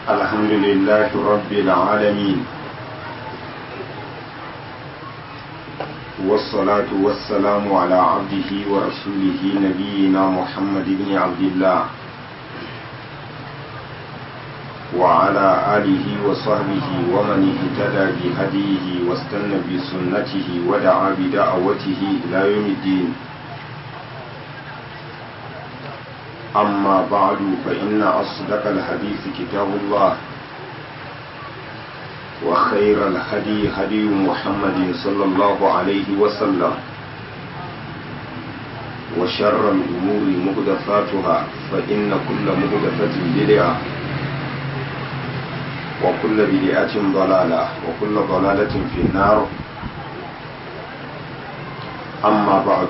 الحمد لله رب العالمين والصلاة والسلام على عبده ورسوله نبينا محمد بن عبد الله وعلى آله وصحبه ومن اهتدى بهديه واستنى بسنته ودعا بدعوته إلى يوم الدين أما بعد فإن أصدق الحديث كتاب الله وخير الهدي هدي محمد صلى الله عليه وسلم وشر الأمور مهدفاتها فإن كل مهدفة بدعة وكل بدعة ضلالة وكل ضلالة في النار أما بعد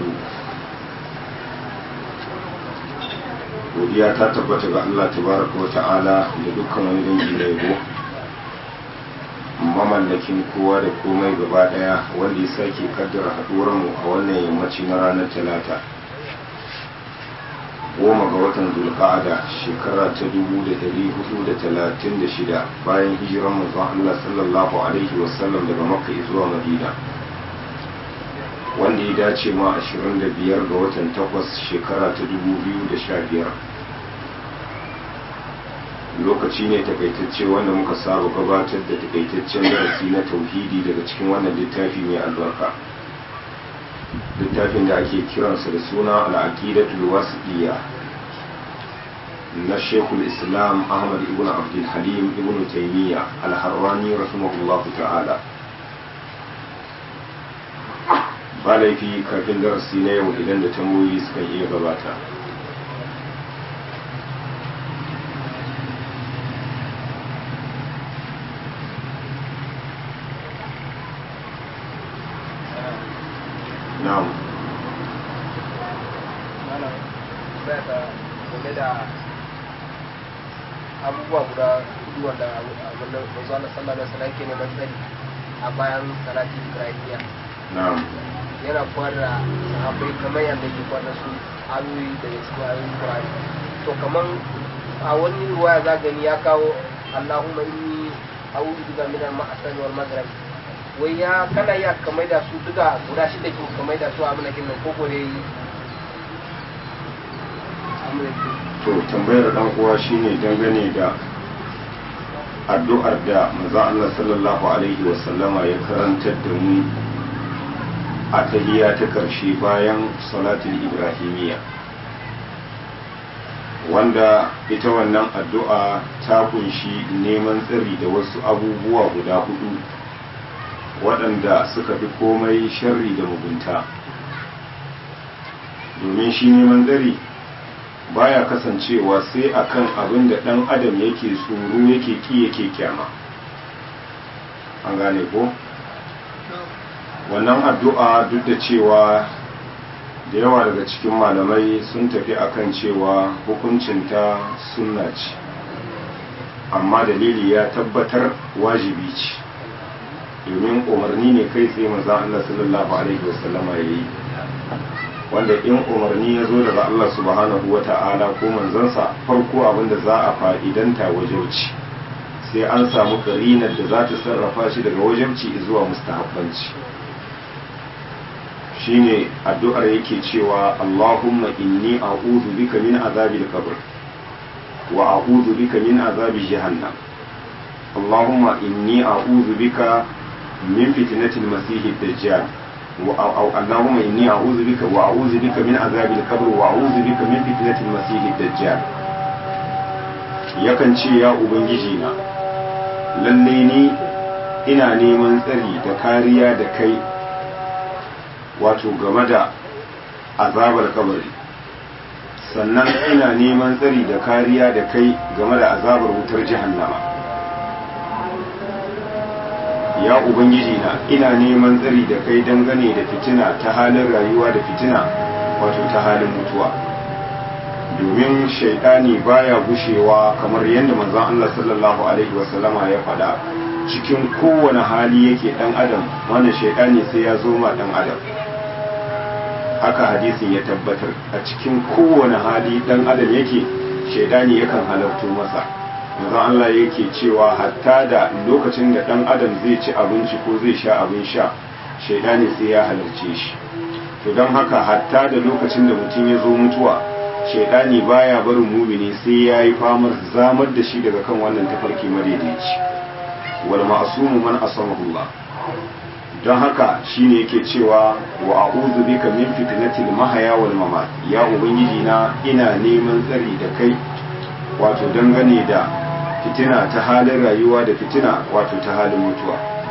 godiya ta tabbata ga Allah tabaraka wa ta'ala da dukkan wani dangi na yabo mamallakin kowa da komai gaba daya wanda ya sake kaddara haduwar mu a wannan yammaci na ranar talata goma ga watan zulqa'ada shekara ta dubu da dari hudu da talatin da shida bayan hijiran manzon Allah sallallahu alaihi wasallam daga makka zuwa madina wanda ya dace ma 25 ga watan 8 shekara ta 2015 lokaci ne takaitacce wanda muka saba gabatar da takaitaccen darasi na tauhidi daga cikin wannan littafi mai albarka littafin da ake kiransa da suna al'aqidatul wasiya na shekul islam ahmad ibn abdul halim ibn taymiya al-harrani rahimahullahu ta'ala ba laifi kafin darasi na yau idan da tambayoyi sukan iya gabata na'am abubuwa guda hudu wanda wanda wanzu Allah sallallahu alaihi wasallam ke neman tsari a bayan salati ibrahimiya na'am yana kwara sahabbai kamar yadda ke kwara su ayoyi daga cikin ayoyin Qur'ani to kamar a wani ruwaya za gani ya kawo Allahumma inni a'udhu bika min al-ma'asani wal maghrib wai ya kana ya kamar da su duka guda shida kin kamar da su a mana kinnan ko gore yi to tambayar dan uwa shine dangane da addu'ar da manzo Allah sallallahu alaihi wasallama ya karantar da mu a tahiyya ta ƙarshe bayan salatul ibrahimiyya wanda ita wannan addu'a ta kunshi neman tsari da wasu abubuwa guda hudu waɗanda suka fi komai sharri da mugunta domin shi neman tsari baya kasancewa sai akan abin da ɗan adam yake tsoro yake ki yake kyama an gane ko? wannan addu'a duk da cewa da yawa daga cikin malamai sun tafi akan cewa hukuncinta sunna ce amma dalili ya tabbatar wajibi ce domin umarni ne kai tsaye maza Allah sallallahu Alaihi wasallama ya yi wanda in umarni ya zo daga Allah subhanahu wa ta'ala ko manzansa farko abinda za a fa'idanta wajauci sai an samu karinar da za ta sarrafa shi daga wajauci zuwa mustahabbanci shine addu'ar yake cewa Allahumma inni a'udhu bika min azabil qabr wa a'udhu bika min azabi jahannam Allahumma inni a'udhu bika min fitnatil masiihid dajjal wa Allahumma inni a'udhu bika wa a'udhu bika min azabil qabr wa a'udhu bika min fitnatil masiihid dajjal yakan ce ya ubangiji na lalle ni ina neman tsari da kariya da kai wato game da azabar kabari sannan ina neman tsari da kariya da kai game da azabar wutar jahannama ya ubangiji na ina neman tsari da kai dangane da fitina ta halin rayuwa da fitina wato ta halin mutuwa domin shaidani baya gushewa kamar yadda manzon Allah sallallahu alaihi wasallama ya faɗa cikin kowane hali yake dan adam wannan shaidani sai ya zo ma dan adam haka hadisin ya tabbatar a cikin kowane hali dan adam yake shaidani yakan halarto masa manzon Allah yake cewa hatta da lokacin da dan adam zai ci abinci ko zai sha abin sha shaidani sai ya halarce shi to don haka hatta da lokacin da mutum ya zo mutuwa shaidani baya barin mumini sai ya yi famar zamar da shi daga kan wannan tafarki madaidaici wal ma'sumu man asamahullah don haka shine yake cewa wa a'udhu bika min fitnatil mahaya wal mamat ya ubangiji na ina neman tsari da kai wato dangane da fitina ta halin rayuwa da fitina wato ta halin mutuwa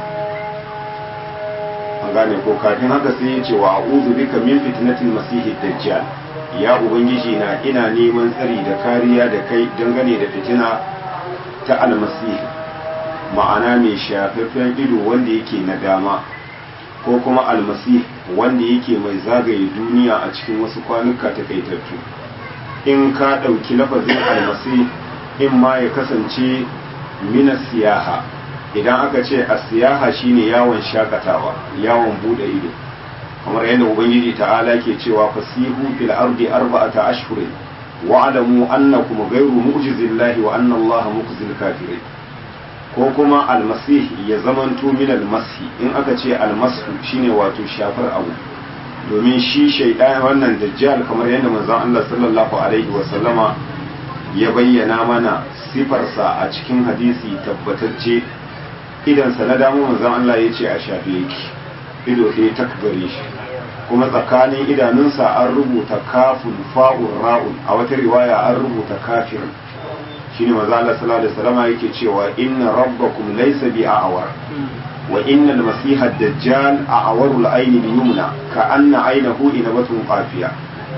an gane ko kafin haka sai ya ce wa a'udhu bika min fitnatil masihid dajjal ya ubangiji na ina neman tsari da kariya da kai dangane da fitina ta almasih ma'ana mai shafaffen ido wanda yake na dama ko kuma almasih wanda yake mai zagaye duniya a cikin wasu kwanuka takaitattu in ka ɗauki lafazin almasih in ma ya kasance mina siyaha idan aka ce a siyaha shine yawon shakatawa yawon bude ido kamar yadda ubangiji ta'ala ke cewa fasihu fil ardi arba'ata ashhurin wa alamu annakum ghayru mu'jizillahi wa anna allaha mukhzil kafirin ko kuma almasih ya zamanto min almasi in aka ce almasu shine wato shafar abu domin shi shaidan wannan dajjal kamar yadda manzon Allah sallallahu alaihi wa sallama ya bayyana mana sifarsa a cikin hadisi tabbatacce idansa na damu manzon Allah ya ce a shafe yake ido ɗaya takbare shi kuma tsakanin idanunsa an rubuta kafun fa'un ra'un a wata riwaya an rubuta kafirin shine manzo Allah sallallahu alaihi wasallam yake cewa inna rabbakum laysa bi a'war wa inna al-masiha ad-dajjal a'warul ayni al-yumna ka anna aynahu inabatun qafiya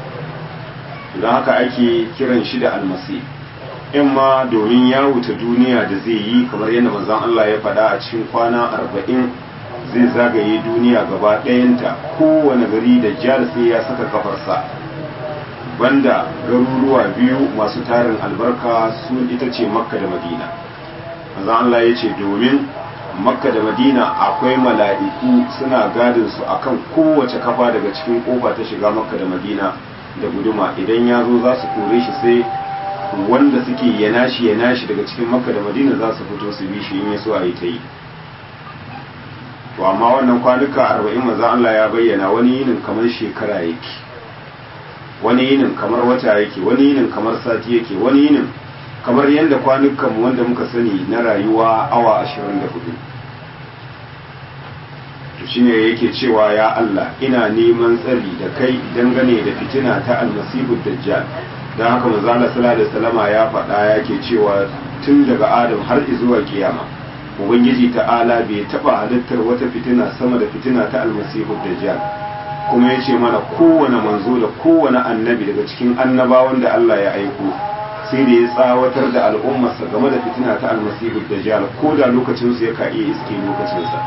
don haka ake kiran shi da almasi in ma domin ya wuce duniya da zai yi kamar yadda manzon Allah ya faɗa a cikin kwana arba'in zai zagaye duniya gaba ɗayanta kowane gari da jihar sai ya saka kafarsa banda garuruwa biyu masu tarin albarka su ita ce makka da madina manzon Allah ya ce domin makka da madina akwai mala'iku suna gadin su akan kowace kafa daga cikin kofa ta shiga makka da madina da guduma idan ya zo za su kore shi sai wanda suke yana shi yana shi daga cikin makka da madina za su fito su bi shi in ya so a yi ta yi to amma wannan kwanuka arba'in maza Allah ya bayyana wani yinin kamar shekara yake wani yinin kamar wata yake wani yinin kamar sati yake wani yinin kamar yadda kwanukan wanda muka sani na rayuwa awa ashirin da hudu to shine yake cewa ya Allah ina neman tsari da kai dangane da fitina ta almasihu dajjal don haka manzo Allah sallallahu alaihi wasallama ya faɗa yake cewa tun daga Adam har zuwa kiyama ubangiji ta'ala bai taba halittar wata fitina sama da fitina ta almasihu dajjal kuma yace mana kowane manzo da kowane annabi daga cikin annabawan da Allah ya aiko sai da ya tsawatar da al'ummarsa game da fitina ta almasihu dajjal ko da lokacin su ya ka iya iske lokacin sa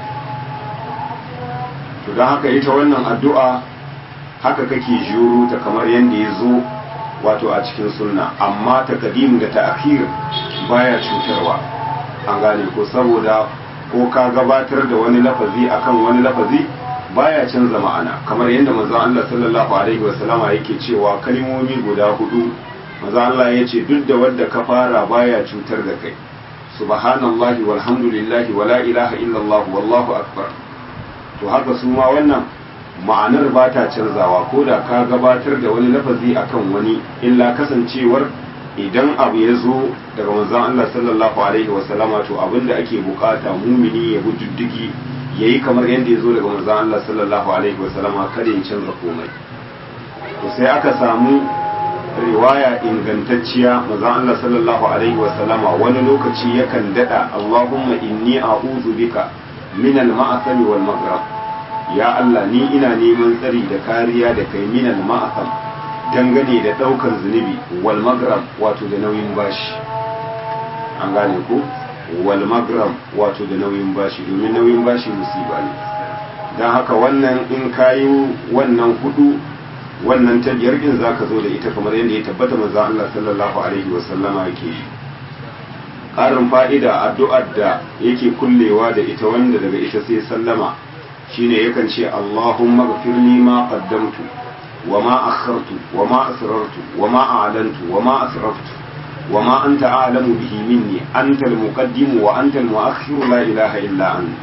to don haka ita wannan addu'a haka kake juro ta kamar yadda ya zo wato a cikin sunna amma takadim da ta'khir baya cutarwa an gane ko saboda ko ka gabatar da wani lafazi akan wani lafazi baya canza ma'ana kamar yadda manzon Allah sallallahu alaihi wasallama yake cewa kalmomi guda hudu manzon Allah ya ce duk da wanda ka fara baya cutar da kai subhanallahi walhamdulillahi wala ilaha illallah wallahu akbar to haka su ma wannan ma'anar ba ta canzawa ko da ka gabatar da wani lafazi akan wani illa kasancewar idan abu ya zo daga manzon Allah sallallahu alaihi wasallama to abinda ake bukata mumini ya bi diddigi yayi kamar yadda ya zo daga manzon Allah sallallahu alaihi wasallama kada ya canza komai to sai aka samu riwaya ingantacciya manzon Allah sallallahu alaihi wasallama wani lokaci yakan dada Allahumma inni a'udhu bika min al-ma'asami wal maghrib ya Allah ni ina neman tsari da kariya da kai min al-ma'asam dangane da daukan zunubi wal maghrib wato da nauyin bashi an gane ko wal maghrib wato da nauyin bashi domin nauyin bashi musiba ne dan haka wannan in kayi wannan hudu wannan ta biyar din zaka zo da ita kamar yadda ya tabbata manzo Allah sallallahu alaihi wasallama yake yi ƙarin fa'ida addu'ar da yake kullewa da ita wanda daga ita sai sallama shine yakan ce Allahumma gafirli ma qaddamtu wa ma akhartu wa ma asrartu wa ma a'lantu wa ma asraftu wa ma anta a'lamu bihi minni anta al-muqaddim wa anta al-mu'akhkhir la ilaha illa ant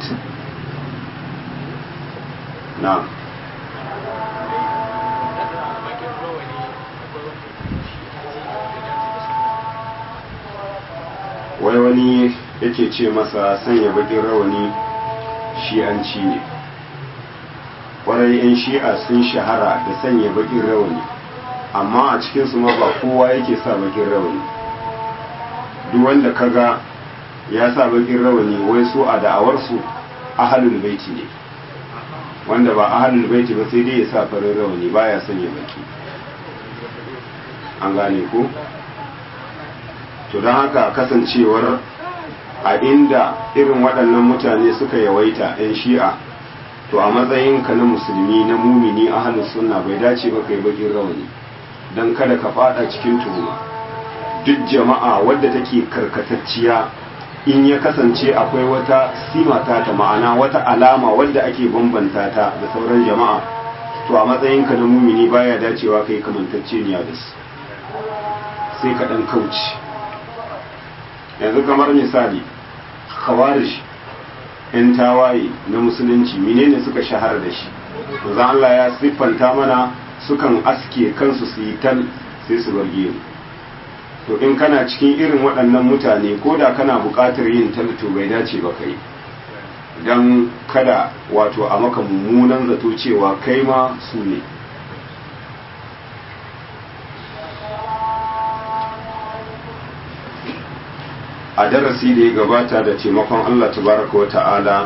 na'am wai wani yake ce masa sanya bakin rawani shi'anci ne kwarai 'yan shi'a sun shahara da sanya bakin rawani amma a cikinsu ma ba kowa yake sa bakin rawani duk wanda kaga ya sa bakin rawani wai su a da'awarsu ahalul baiti ne wanda ba ahalul baiti ba sai dai ya sa farin rawani baya sanya baki an gane ko to don haka kasancewar a inda irin waɗannan mutane suka yawaita 'yan shi'a to a matsayinka na musulmi na mumini ahalus sunna bai dace ba kai bakin rawani don kada ka fada cikin tuhuma duk jama'a wadda take karkatacciya in ya kasance akwai wata simata ta ma'ana wata alama wadda ake bambanta ta da sauran jama'a to a matsayinka na mumini baya dacewa kai kamantacce ne da su sai ka dan kauce yanzu kamar misali khawarij yan tawaye na musulunci menene suka shahara da shi manzo Allah ya siffanta mana sukan aske kansu su yi tal sai su bar gemu to in kana cikin irin waɗannan mutane ko da kana buƙatar yin tal to bai dace ba kai don kada wato a maka mummunan zato cewa kai ma su ne a darasi da ya gabata da taimakon Allah tabaraka wa ta'ala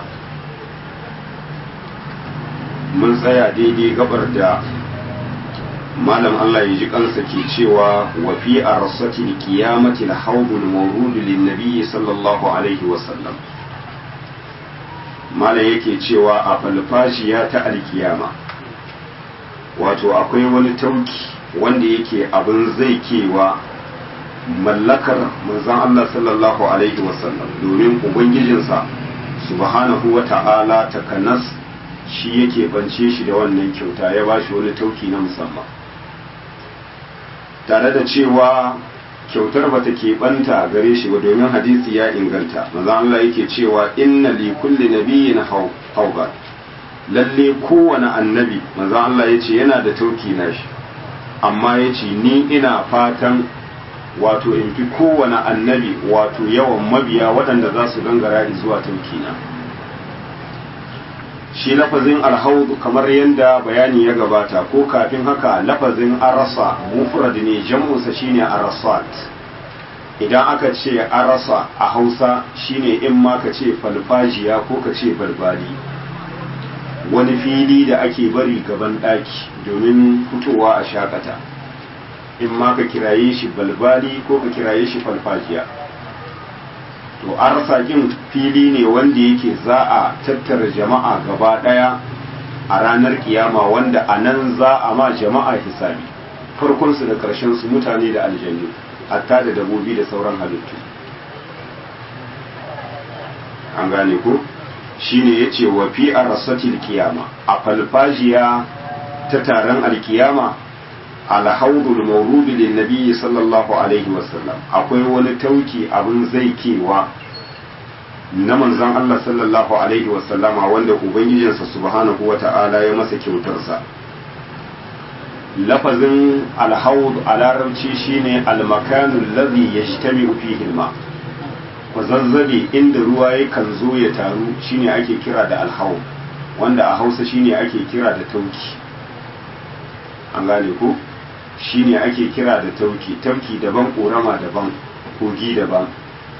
mun tsaya daidai gabar da malam Allah ya ji kansa ke cewa wa fi arsati alqiyamati alhawd almawrud linnabi sallallahu alaihi wa sallam malam yake cewa a falfashiya ta alkiyama wato akwai wani tauki wanda yake abin zai kewa mallakar manzon Allah sallallahu alaihi wa sallam domin ubangijinsa subhanahu wa ta'ala takanas shi yake bance shi da wannan kyauta ya bashi wani tauki na musamman tare da cewa kyautar bata keɓanta gare shi ba domin hadisi ya inganta maza Allah yake cewa inna li kulli nabiyyin hauba lalle kowane annabi maza Allah yace yana da tauki nashi amma yace ni ina fatan wato in fi kowane annabi wato yawan mabiya waɗanda za su gangara zuwa tauki na shi lafazin alhaudu kamar yadda bayani ya gabata ko kafin haka lafazin arasa mufrad ne jam'unsa shine arasat idan aka ce arasa a hausa shine in ma ka ce falfajiya ko ka ce balbali wani fili da ake bari gaban ɗaki domin fitowa a shakata in ma ka kiraye shi balbali ko ka kiraye shi falfajiya to arsakin fili ne wanda yake za a tattara jama'a gaba daya a ranar kiyama wanda a nan za a ma jama'a hisabi farkonsu da su mutane da aljannu hatta da dabobi da sauran halittu an gane ko shine yace wa fi arsatil kiyama a falfajiya ta taron alkiyama alhaudul mawrudi lin nabiyyi sallallahu alaihi wasallam akwai wani tauki abin zai kewa na manzon Allah sallallahu alaihi wasallama wanda ubangijinsa subhanahu wata'ala ya masa kyautarsa lafazin alhaud a larabci shine almakanu alladhi yajtami'u fihi alma kwazazzabe inda ruwa yakan zo ya taru shine ake kira da alhaud wanda a hausa shine ake kira da tauki an gane ko shine ake kira da tauki tauki daban ƙorama daban kogi daban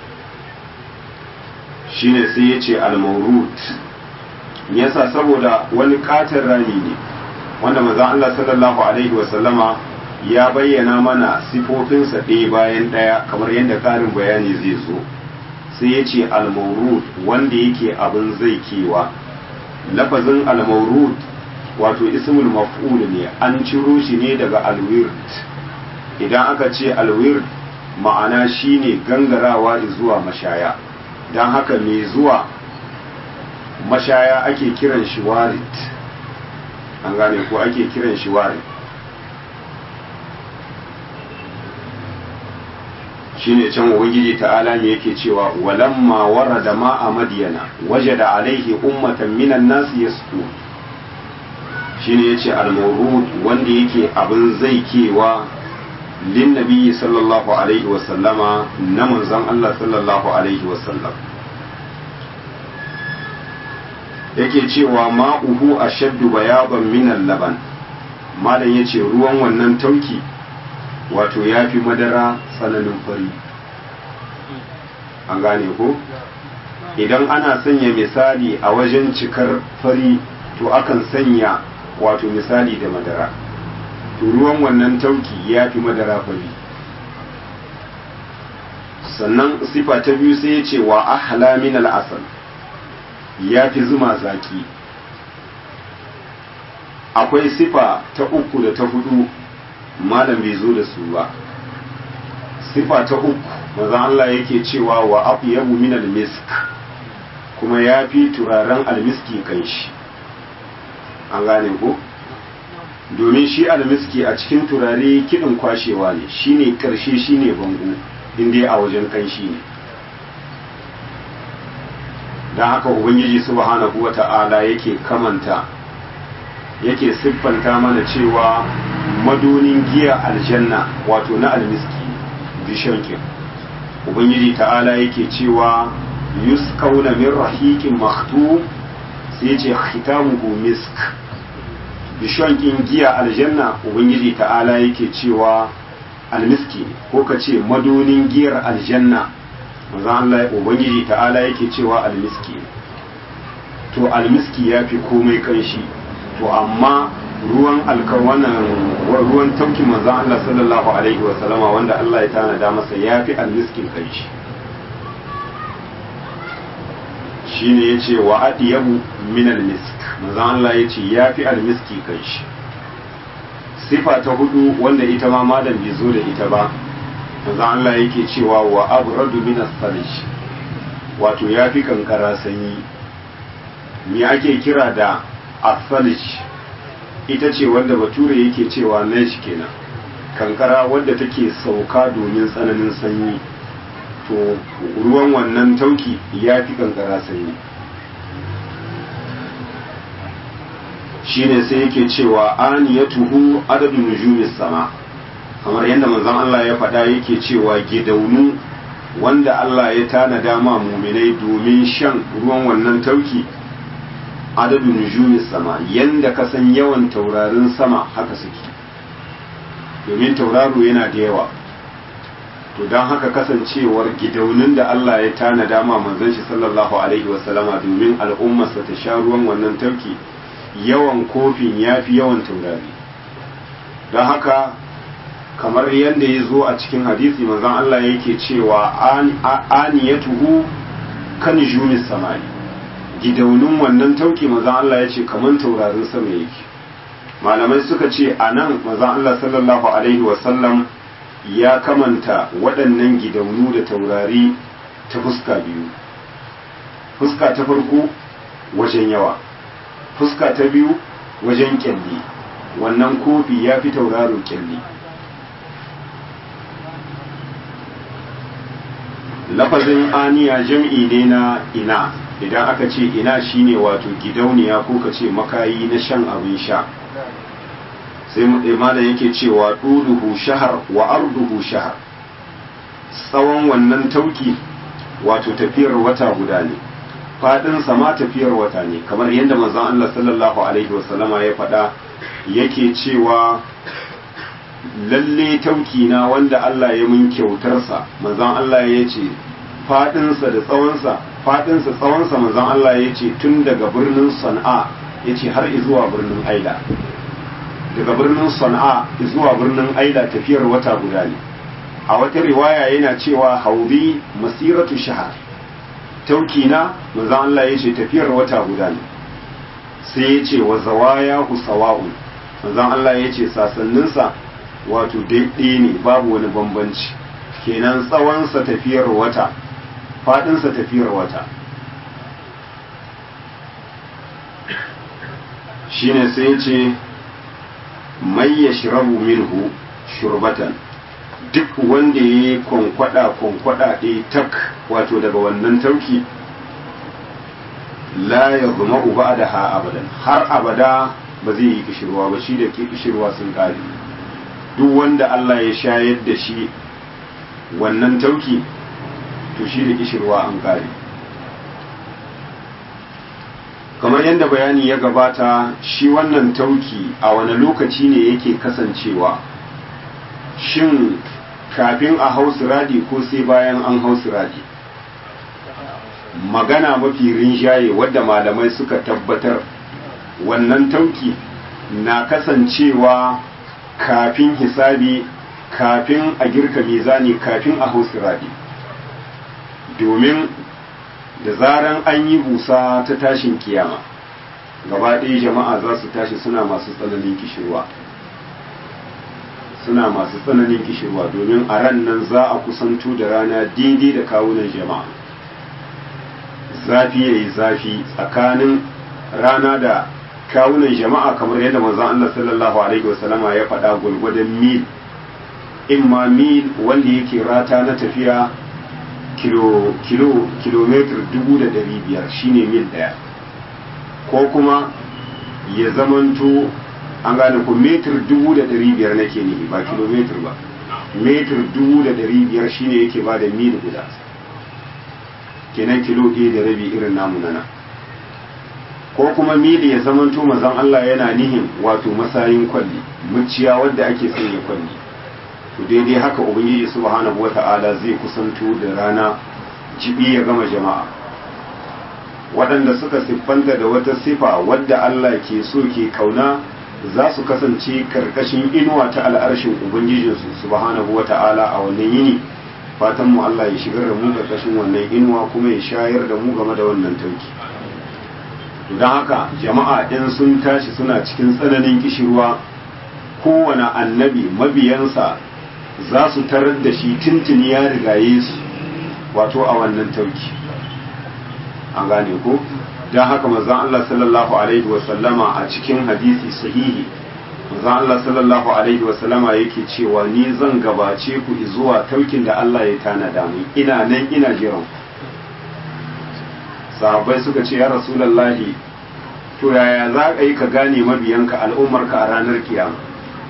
shine sai ya ce almaurut yasa saboda wani katon rami ne wanda maza Allah sallallahu alaihi wasallama ya bayyana mana sifofinsa ɗaya bayan ɗaya kamar yadda ƙarin bayani zai zo sai ya ce almaurut wanda yake abin zai kewa lafazin almaurut wato ismul maf'ul ne an ciro shi ne daga alwird idan aka ce alwird ma'ana shine gangarawa zuwa mashaya don haka mai zuwa mashaya ake kiran shi warit an gane ko ake kiran shi warit shine can ubangiji ta'ala me yake cewa walamma warada ma'a madyana wajada alaihi ummatan minan nas yasqu shine yace al-mawrud wanda yake abin zaikewa lin nabiyyi sallallahu alaihi wa sallama na manzon Allah sallallahu alaihi wa sallam yake cewa ma'uhu ashaddu bayadan min al-laban malam yace ruwan wannan tauki wato yafi madara tsananin fari an gane ko idan ana sanya misali a wajen cikar fari to akan sanya wato misali da madara to ruwan wannan tauki ya fi madara fari sannan sifa ta biyu sai ya ce wa ahla min al'asal ya fi zuma zaki akwai sifa ta uku da ta hudu malam bai zo da su ba sifa ta uku mazan Allah yake cewa wa afyabu min al-misk kuma ya fi turaren almiski kanshi an gane ko domin shi almiski a cikin turare kiɗin kwashewa ne shine karshe shine bango inda a wajen kanshi ne don haka ubangiji subhanahu wata'ala yake kamanta yake siffanta mana cewa madonin giya aljanna wato na almiski bishankin ubangiji ta'ala yake cewa yusqawna min rahiqin makhtum sai ce khitamuhu misk bishankin giya aljanna ubangiji ta'ala yake cewa almiski ko ka ce madonin giyar aljanna manzo Allah ubangiji ta'ala yake cewa almiski to almiski ya fi komai kanshi to amma ruwan alkawanan ruwan tauki manzo Allah sallallahu alaihi wa sallama wanda Allah ya tanada masa ya fi almiskin kanshi shine yace wa adiyabu min almisk manzo Allah yace ya fi almiski kanshi sifa ta hudu wanda ita ma malam bai zo da ita ba manzo Allah yake cewa wa abradu min as-salij wato yafi kankara sanyi me ake kira da as-salij ita ce wanda bature yake cewa nesh kenan kankara wadda take sauka domin tsananin sanyi to ruwan wannan tauki yafi kankara sanyi shine sai yake cewa aniyatuhu adadu nujumis sama kamar yadda manzon Allah ya faɗa yake cewa gidaunu wanda Allah ya tanada ma muminai domin shan ruwan wannan tauki adadu nujumis sama yanda ka san yawan taurarin sama haka suke domin tauraro yana da yawa to don haka kasancewar gidaunin da Allah ya tanada ma manzon shi sallallahu alaihi wasallama domin al'ummarsa ta sha ruwan wannan tauki yawan kofin ya fi yawan taurari don haka kamar yadda ya zo a cikin hadisi manzon Allah yake cewa aniyatuhu kan jumis samani gidaunin wannan tauki manzon Allah ya ce kamar taurarin sama yake malamai suka ce a nan manzon Allah sallallahu alaihi wasallam ya kamanta waɗannan gidaunu da taurari ta fuska biyu fuska ta farko wajen yawa fuska ta biyu wajen kyalli wannan kofi ya fi tauraro kyalli lafazin aniya jam'i ne na ina idan aka ce ina shine wato gidauniya ko ka ce makayi na shan abin sha sai malam yake cewa ɗuluhu shahar wa arduhu shahar tsawon wannan tauki wato tafiyar wata guda ne faɗinsa ma tafiyar wata ne kamar yadda manzon Allah sallallahu alaihi wasallama ya faɗa yake cewa lalle tauki na wanda Allah ya mun kyautarsa manzon Allah ya ce faɗinsa da tsawonsa faɗinsa tsawonsa manzon Allah ya ce tun daga birnin Sana'a ya ce har zuwa birnin Aila daga birnin Sana'a zuwa birnin Aila tafiyar wata guda ne a wata riwaya yana cewa haudi masiratu shahar tauki na manzon Allah ya ce tafiyar wata guda ne sai ya ce wa zawaya hu sawa'un manzon Allah ya ce sasanninsa wato daidai ne babu wani bambanci kenan tsawonsa tafiyar wata faɗinsa tafiyar wata shine sai ce mai ya shirabu minhu shurbatan duk wanda ya yi kwankwada kwankwada ɗaya tak wato daga wannan tauki la ya zama uba da ha abadan har abada ba zai yi kishirwa ba shi da ke kishirwa sun kare duk wanda Allah ya shayar da shi wannan tauki to shi da kishirwa an kare kamar yadda bayani ya gabata shi wannan tauki a wani lokaci ne yake kasancewa shin kafin a hau siradi ko sai bayan an hau siradi magana mafi rinjaye wadda malamai suka tabbatar wannan tauki na kasancewa kafin hisabi kafin a girka mizani kafin a hau siradi domin da zaran an yi busa ta tashin kiyama gaba ɗaya jama'a za su tashi suna masu tsananin kishirwa suna masu tsananin kishirwa domin a ran nan za a kusanto da rana daidai da kawunan jama'a zafi ya yi zafi tsakanin rana da kawunan jama'a kamar yadda manzon Allah sallallahu alaihi wasallama ya faɗa gulgwadon mil imma mil wanda yake rata na tafiya kilo kilo kilometer dubu da ɗari biyar shine mil ɗaya ko kuma ya zamanto an gane ku metir dubu da ɗari biyar nake ne ba kilometer ba metir dubu da ɗari biyar shine yake ba da mil guda kenan kilo ɗaya da rabi irin namu nana ko kuma mili ya zamanto mazan Allah yana nihin wato masayin kwalli muciya wadda ake sanya kwalli to daidai haka ubangiji subhanahu wata'ala zai kusanto da rana jibi ya gama jama'a waɗanda suka siffanta da wata sifa wadda Allah ke so ke kauna za su kasance karkashin inuwa ta al'arshin ubangijinsu subhanahu wata'ala a wannan yini fatan mu Allah ya shigar da mu karkashin wannan inuwa kuma ya shayar da mu game da wannan tauki don haka jama'a in sun tashi suna cikin tsananin kishirwa kowane annabi mabiyansa za su tarar da shi tuntuni ya rigaye su wato a wannan tauki an gane ko don haka mazan Allah sallallahu alaihi wasallama a cikin hadisi sahihi mazan Allah sallallahu alaihi wasallama yake cewa ni zan gabace ku zuwa taukin da Allah ya tanada mu ina nan ina jiran sahabbai suka ce ya rasulallahi to yaya za ka yi ka gane mabiyanka al'ummarka a ranar kiyama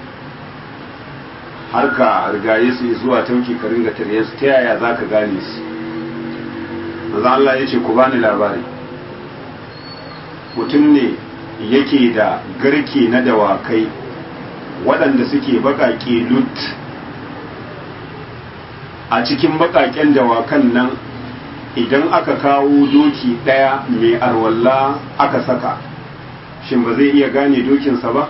har ka rigaye su zuwa tauki ka ringa tare su ta yaya za ka gane su maza Allah ya ce ku bani labari mutum ne yake da garke na dawakai waɗanda suke baƙaƙe lut a cikin baƙaƙen dawakan nan idan aka kawo doki ɗaya mai arwalla aka saka shin ba zai iya gane dokinsa ba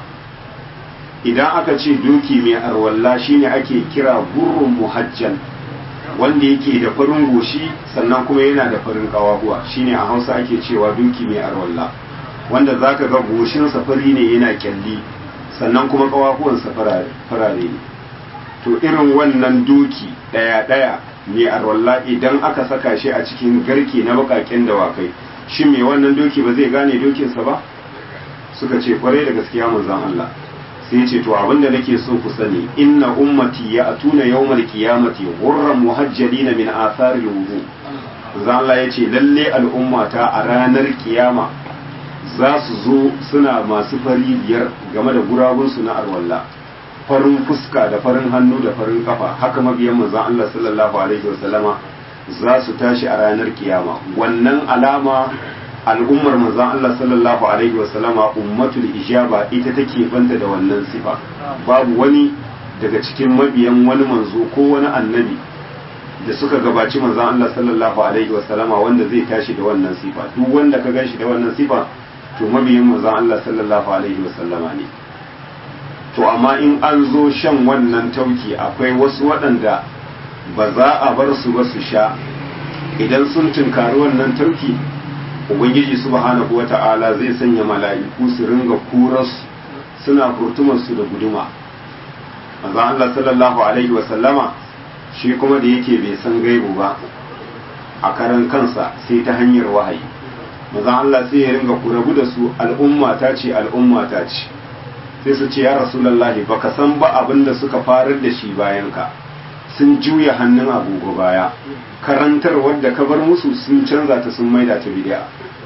idan aka ce doki mai arwalla shine ake kira gurrun muhajjal wanda yake da farin goshi sannan kuma yana da farin kawahuwa shine a hausa ake cewa doki mai arwalla wanda zaka ga goshinsa fari ne yana kyalli sannan kuma kawahuwansa farare ne to irin wannan doki ɗaya ɗaya mai arwalla idan aka saka shi a cikin garke na bakaken dawakai shi mai wannan doki ba zai gane dokinsa ba suka ce kwarai da gaskiya manzon Allah sai ce to abinda nake so ku sani inna ummati ya atuna yawmal qiyamati ghurran muhajjalina min athari wudu manzon Allah yace lalle al'ummata a ranar kiyama za su zo suna masu fari biyar game da gurabunsu na arwalla farin fuska da farin hannu da farin kafa haka mabiyan manzon Allah sallallahu alaihi wasallama za su tashi a ranar kiyama wannan alama al'ummar manzon Allah sallallahu alaihi wasallama ummatul ijaba ita take banta da wannan sifa babu wani daga cikin mabiyan wani manzo ko wani annabi da suka gabaci manzon Allah sallallahu alaihi wasallama wanda zai tashi da wannan sifa duk wanda ka ganshi da wannan sifa to mabiyin manzon Allah sallallahu alaihi wasallama ne to amma in an zo shan wannan tauki akwai wasu waɗanda ba za a bar su ba su sha idan sun tunkari wannan tauki ubangiji subhanahu wata'ala zai sanya mala'iku su ringa kuras suna furtumar su da guduma manzo Allah sallallahu alaihi wa sallama shi kuma da yake bai san gaibu ba a karan kansa sai ta hanyar wahayi manzo Allah sai ya ringa kurabu da su al'umma ta ce al'umma ta ce sai su ce ya rasulullahi baka san ba abin da suka farar da shi bayan ka sun juya hannun agogo baya karantar wadda ka bar musu sun canza ta sun maida ta bid'a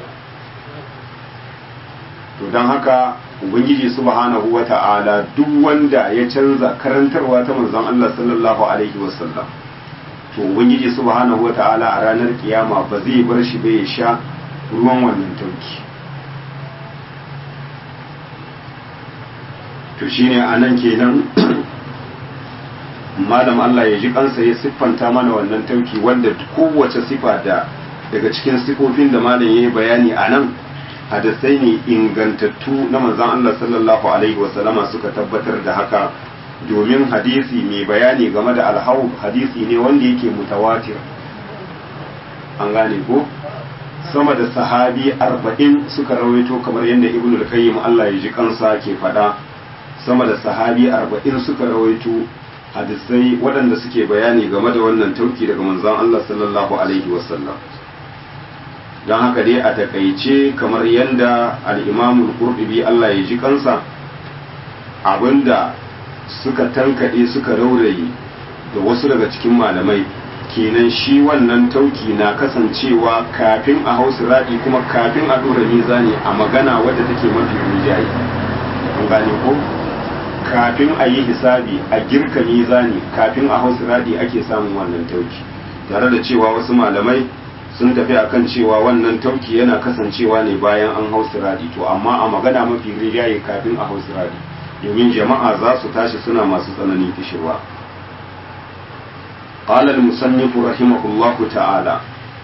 to don haka ubangiji subhanahu wata'ala duk wanda ya canza karantarwa ta manzon Allah sallallahu alaihi wasallam to ubangiji subhanahu wata'ala a ranar kiyama ba zai bar shi bai sha ruwan wannan tauki to shine anan kenan malam Allah ya ji kansa ya siffanta mana wannan tauki wanda kowace sifa da daga cikin sifofin da malam ya yi bayani a nan hadisai ne ingantattu na manzon Allah sallallahu alaihi wasallama suka tabbatar da haka domin hadisi mai bayani game da alhau hadisi ne wanda yake mutawatir an gane ko sama da sahabi arba'in suka rawaito kamar yadda ibnu al-qayyim Allah ya ji kansa ke faɗa sama da sahabi arba'in suka rawaito hadisai waɗanda suke bayani game da wannan tauki daga manzon Allah sallallahu alaihi wasallam don haka dai a takaice kamar yadda al'imamul qurtubi Allah ya ji kansa abinda suka tankaɗe suka rauraye da wasu daga cikin malamai kenan shi wannan tauki na kasancewa kafin a hausa raɗi kuma kafin a ɗora mizani a magana wadda take mafi rinjaye an gane ko kafin a yi hisabi a girka mizani kafin a hausa raɗi ake samun wannan tauki tare da cewa wasu malamai sun tafi akan cewa wannan tauki yana kasancewa ne bayan an hau siradi to amma a magana mafi rijaye kafin a hau siradi domin jama'a za su tashi suna masu tsananin kishirwa قال المصنف رحمه الله تعالى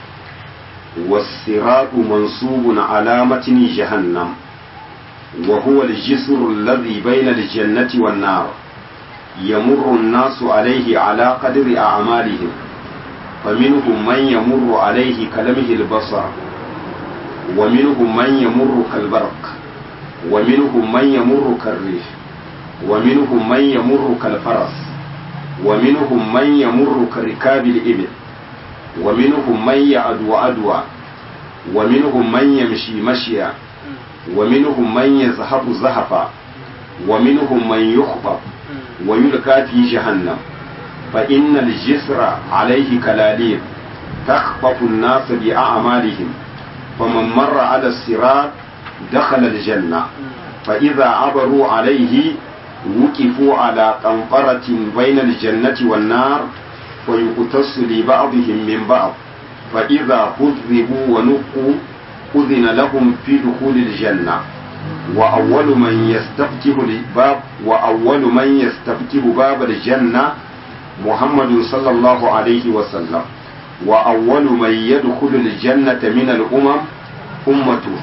والصراط منصوب على متن جهنم وهو الجسر الذي بين الجنة والنار يمر الناس عليه على قدر أعمالهم فمنهم من يمر عليه كلمه البصر ومنهم من يمر كالبرق ومنهم من يمر كالريح ومنهم من يمر كالفرس ومنهم من يمر كركاب الإبل ومنهم من يعدو عدوى ومنهم من يمشي مشيا ومنهم من يذهب زهفا ومنهم من يخبط ويلقى في جهنم فإن الجسر عليه كلاليب تخطف الناس بأعمالهم فمن مر على الصراط دخل الجنة فإذا عبروا عليه وقفوا على قنطرة بين الجنة والنار ويقتص لبعضهم من بعض فإذا كذبوا ونقوا أذن لهم في دخول الجنة وأول من يستفتح الباب وأول من يستفتح باب الجنة محمد صلى الله عليه وسلم وأول من يدخل الجنة من الأمم أمته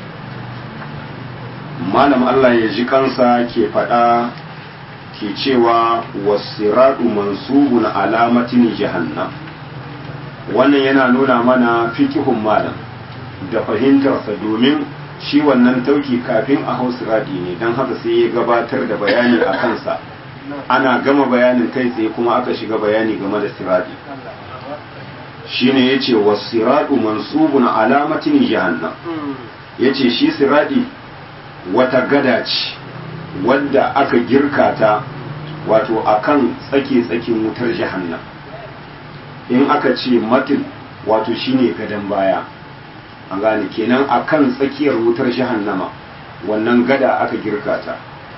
malam Allah ya ji kansa ke faɗa ke cewa wasiradu mansubun alamatin jahannam wannan yana nuna mana fikihun malam da fahimtarsa domin shi wannan tauki kafin a hau siradi ne don haka sai ya gabatar da bayani a kansa ana gama bayanin kai tsaye kuma aka shiga bayani game da siradi shine yace wasiradu mansubun alamatin jahannam yace shi siradi wata gada ce wadda aka girka ta wato akan tsake-tsakin wutar jahannam in aka ce matin wato shine gadon baya an gane kenan akan tsakiyar wutar jahannama wannan gada aka girka ta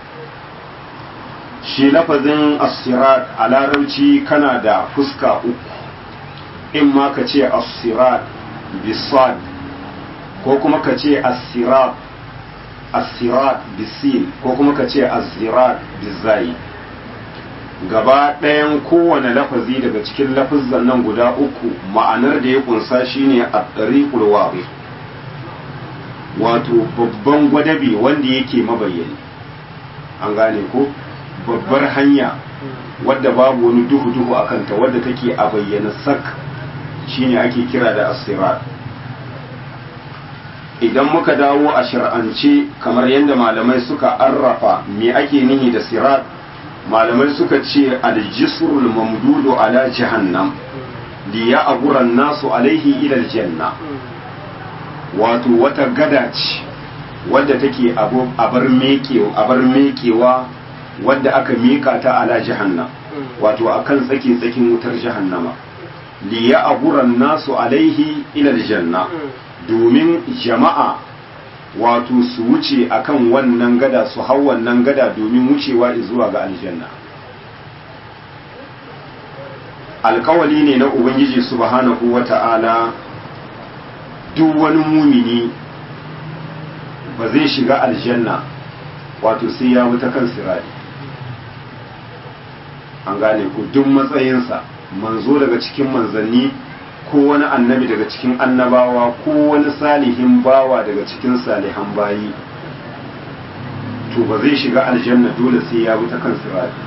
shi lafazin asirat a larabci kana da fuska uku in ma ka ce asirat bisad ko kuma ka ce asirat asirat bisin ko kuma ka ce azirat bizai gaba ɗayan kowane lafazi daga cikin lafazan nan guda uku ma'anar da ya kunsa shine a ɗariƙul wabi wato babban gwadabe wanda yake mabayyani an gane ko babbar hanya wadda babu wani duhu-duhu a kanta wadda take a bayyana sak shine ake kira da asirat idan muka dawo a shir'ance kamar yadda malamai suka arrafa me ake nihi da sirat malamai suka ce aljisrul mamdudu ala jahannam li ya'buran nasu alaihi ila aljanna wato wata gada ce wadda take abar mekewa abar mekewa wadda aka mika ta ala jahannam wato akan tsaki tsakin wutar jahannama li ya aburan nasu alaihi ila aljanna domin jama'a wato su wuce akan wannan gada su hau wannan gada domin wucewa zuwa ga aljanna alkawali ne na ubangiji subhanahu wata'ala duk wani mumini ba zai shiga aljanna wato sai ya wuta kan sirari an gane ku duk matsayinsa manzo daga cikin manzanni ko wani annabi daga cikin annabawa ko wani salihin bawa daga cikin salihan bayi to ba zai shiga aljanna dole sai ya wuta kan sirari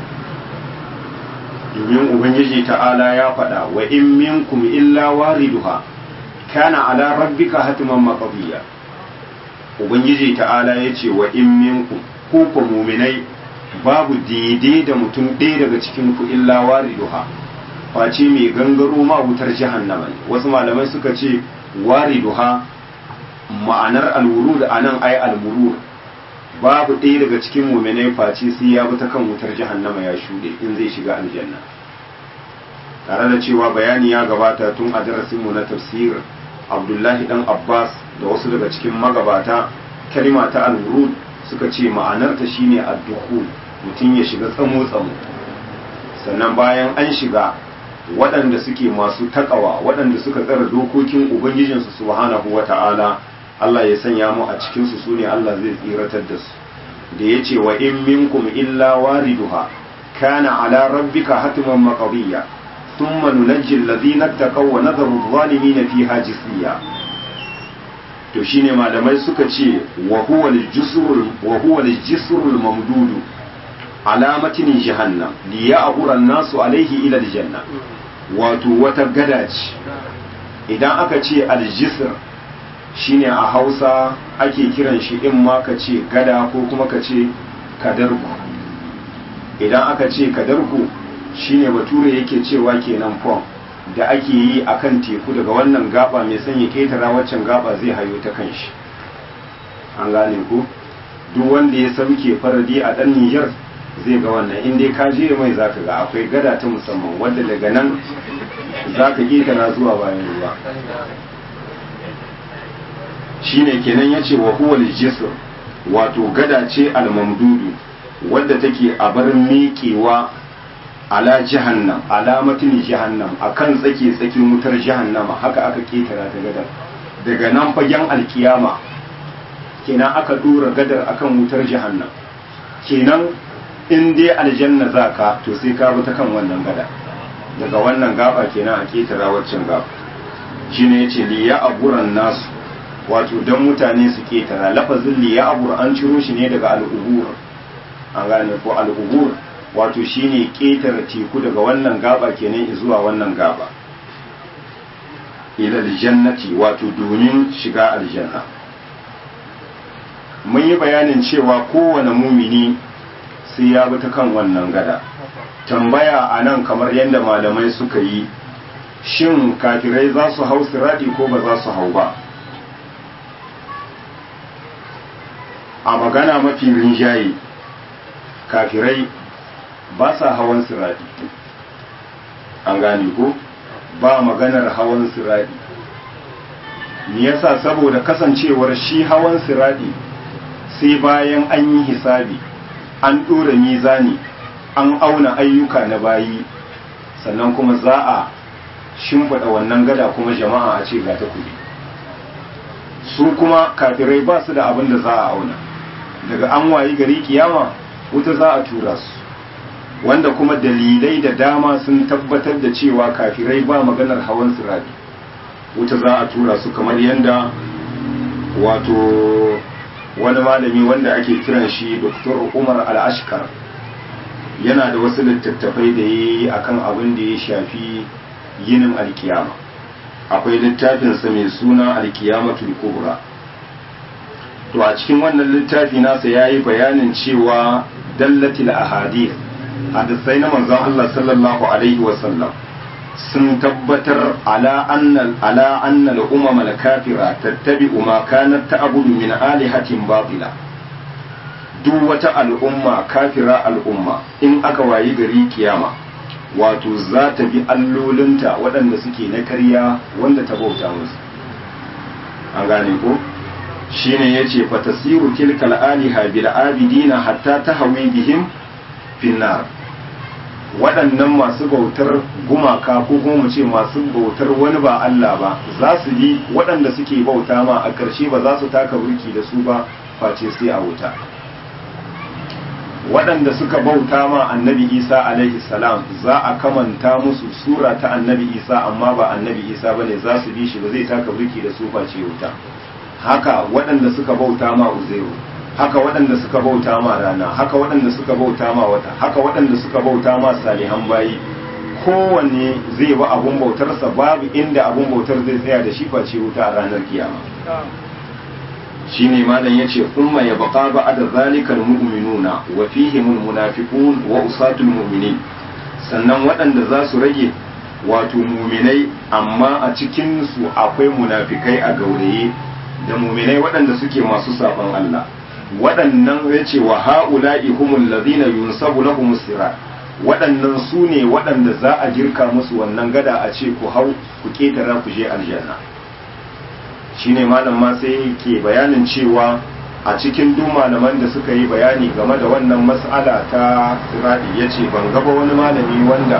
domin ubangiji ta'ala ya faɗa wa in minkum illa wariduha kana ala rabbika hatiman maqdiya ubangiji ta'ala ya ce wa in minkum ko ku muminai babu daidai da mutum ɗaya daga cikin ku illa wariduha face mai gangaro ma wutar jahannama ne wasu malamai suka ce wariduha ma'anar alwurud anan ai almurur babu ɗaya daga cikin muminai face sai ya bi ta kan wutar jahannama ya shuɗe in zai shiga aljanna tare da cewa bayani ya gabata tun a darasinmu na tafsir abdullahi dan abbas da wasu daga cikin magabata kalima ta alwurud suka ce ma'anarta shine addukhul mutum ya shiga tsamo tsamo sannan bayan an shiga waɗanda suke masu takawa waɗanda suka tsara dokokin ubangijinsu subhanahu wata'ala Allah ya sanya mu a cikin su sune Allah zai tsiratar da su da yace wa in minkum illa wariduha kana ala rabbika hatman maqdiya thumma nunajji alladhina taqaw wa nadharu adh-dhalimin fiha jisiya to shine malamai suka ce wa huwa al-jisrul wa huwa al-jisrul mamdudu alamatin jahannam li ya'bura an-nasu alayhi ila al-janna wato wata gada ce idan aka ce al-jisr shine a Hausa ake kiran shi in ma ka ce gada ko kuma ka ce kadarku idan aka ce kadarku shine bature yake cewa kenan pom da ake yi a kan teku daga wannan gaba mai sanya ketara waccan gaba zai hayo ta kan shi an gane ku duk wanda ya sauke faradi a ɗan Nijar zai ga wannan in dai ka je mai zaka ga akwai gada ta musamman wadda daga nan zaka ketara zuwa bayan ruwa shine kenan yace wa huwa al wato gada ce al-mamdudu wadda take a bar miƙewa ala jahannam alamatin jahannam akan tsake tsakin wutar jahannama haka aka ketara ta gadar daga nan fagen alkiyama kenan aka dora gadar akan wutar jahannam kenan in dai aljanna zaka to sai ka bi ta kan wannan gada daga wannan gaba kenan a ketara waccan gaba shine yace li ya aburan nasu wato dan mutane su ketara lafazin li ya abur an ciro shi ne daga al'ubur an gane ko al'ubur wato shine ƙetare teku daga wannan gaba kenan zuwa wannan gaba ila aljannati wato domin shiga aljanna mun yi bayanin cewa kowane mumini sai ya bi ta kan wannan gada tambaya a nan kamar yadda malamai suka yi shin kafirai za su hau siradi ko ba za su hau ba a magana mafi rinjaye kafirai ba sa hawan siradi an gane ko ba maganar hawan siradi me yasa saboda kasancewar shi hawan siradi sai bayan an yi hisabi an ɗora mizani an auna ayyuka na bayi sannan kuma za a shimfiɗa wannan gada kuma jama'a a ce ga ta kuɗi su kuma kafirai ba su da abin da za a auna daga an wayi gari kiyama wuta za a tura su wanda kuma dalilai da dama sun tabbatar da cewa kafirai ba maganar hawan sirari wuta za a tura su kamar yadda wato wani malami wanda ake kiran shi Dr. Umar Al-Ashkar yana da wasu littattafai da ya yi akan abin da ya shafi yinin alkiyama akwai littafinsa mai suna alkiyamatul kubra to a cikin wannan littafi nasa ya yi bayanin cewa dallatil ahadith hadisai na manzon Allah sallallahu alaihi wasallam sun tabbatar ala annal ala annal umam al kafira tattabi'u ma kanat ta'budu min alihatin batila duk wata al'umma kafira al'umma in aka wayi gari kiyama wato za ta bi allolinta waɗanda suke na karya wanda ta bauta musu an gane ko shine yace fatasiru tilkal aliha bil abidina hatta tahawi bihim finnar waɗannan masu bautar gumaka ko kuma mu ce masu bautar wani ba Allah ba za su bi waɗanda suke bauta ma a ƙarshe ba za su taka burki da su ba face sai a wuta waɗanda suka bauta ma annabi isa alaihi salam za a kamanta musu sura ta annabi isa amma ba annabi isa ba ne za su bi shi ba zai taka burki da su face wuta haka waɗanda suka bauta ma uzairu haka waɗanda suka bauta ma rana haka waɗanda suka bauta ma wata haka waɗanda suka bauta ma salihan bayi kowanne zai ba abun bautarsa babu inda abun bautar zai tsaya da shi face wuta a ranar kiyama shine malam yace umma ya baqa ba'da zalikal mu'minuna wa fihimul munafiqun wa usatul mu'minin sannan waɗanda za su rage wato muminai amma a cikin su akwai munafikai a gauraye da muminai waɗanda suke masu saban Allah waɗannan yace wa ha'ula'i humul ladina yunsabu lahum sirat waɗannan su ne waɗanda za a girka musu wannan gada a ce ku hau ku ketara ku je aljanna shine malam ma sai ke bayanin cewa a cikin duk malaman da suka yi bayani game da wannan mas'ala ta siradi ya ce ban gaba wani malami wanda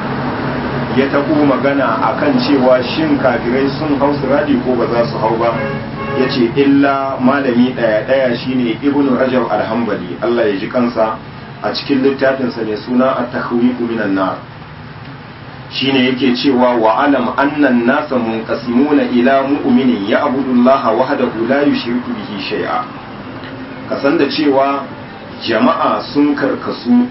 ya taɓo magana akan cewa shin kafirai sun hau siradi ko ba za su hau ba ya ce illa malami ɗaya ɗaya shine ibnu rajab alhambali allah ya ji kansa a cikin littafinsa mai suna at-takhwifu minan nar shine yake cewa wa alam annan nasa munqasimuna ila mu'minin ya'budu Allah wahdahu la yushriku bihi shay'a kasan da cewa jama'a sun karkasu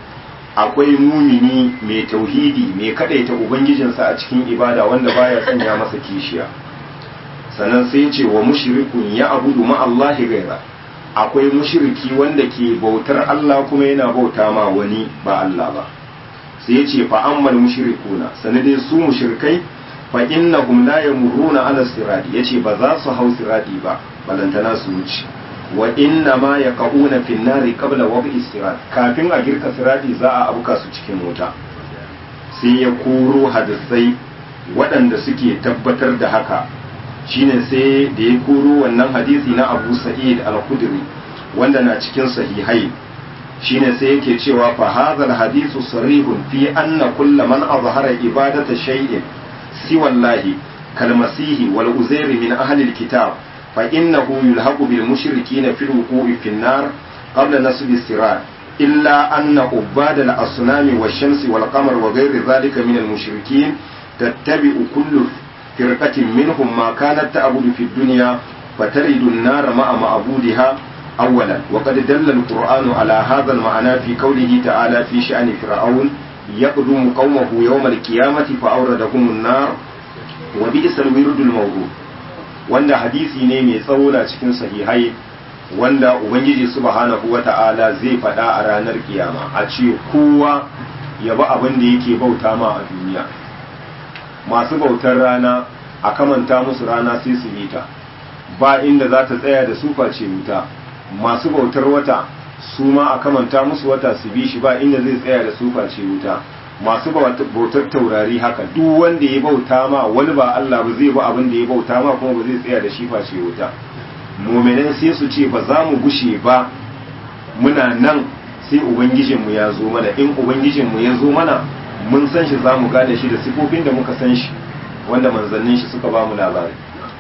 akwai mumini mai tauhidi mai kadaita ubangijinsa a cikin ibada wanda baya sanya masa kishiya sannan sai ce wa mushrikun ya'budu ma Allah gaira akwai mushriki wanda ke bautar Allah kuma yana bauta ma wani ba Allah ba sai ya ce fa ammal mushrikuna sanadai su mushrikai fa innahum la yamurruna ala sirati yace ba za su hau sirati ba balantana su wuce wa inna ma yaquna fi nari qabla waqi sirat kafin a girka sirati za a abuka su cikin wuta sai ya koro hadisai waɗanda suke tabbatar da haka shine sai da ya koro wannan hadisi na Abu Sa'id al-Khudri wanda na cikin sahihai shine sai yake cewa fa hadhal hadithu sarihun fi anna kull man azhara ibadata shay'in siwa Allah kal masihi wal uzair min ahli al kitab fa innahu yulhaqu bil mushrikeen fi al wuqu'i fi an-nar qabla nasb as-sirat illa anna ubad al asnam wash shams wal qamar wa ghayr dhalika min al mushrikeen tattabi'u kullu firqatin minhum ma kanat ta'budu fi ad-dunya fataridu an-nar ma'a ma'budiha أولا وقد دل القرآن على هذا المعنى في قوله تعالى في شأن فرعون يقدم قومه يوم القيامة فأوردهم النار وبئس الورد الموضوع wanda hadisi ne mai tsawo na cikin sahihai wanda ubangiji subhanahu wata'ala zai faɗa a ranar kiyama a ce kowa ya bi abin da yake bauta ma a duniya masu bautar rana a kamanta musu rana sai su yi ta ba inda za ta tsaya da su face wuta masu bautar wata su ma a kamanta musu wata su bi shi ba inda zai tsaya da su face wuta masu bautar taurari haka duk wanda ya bauta ma wani ba Allah ba zai ba abin da ya bauta ma kuma ba zai tsaya da shi face wuta mu'minan sai su ce ba za mu gushe ba muna nan sai ubangijinmu ya zo mana in ubangijinmu ya zo mana mun san shi za mu gane shi da sifofin da muka san shi wanda manzannin shi suka ba mu labari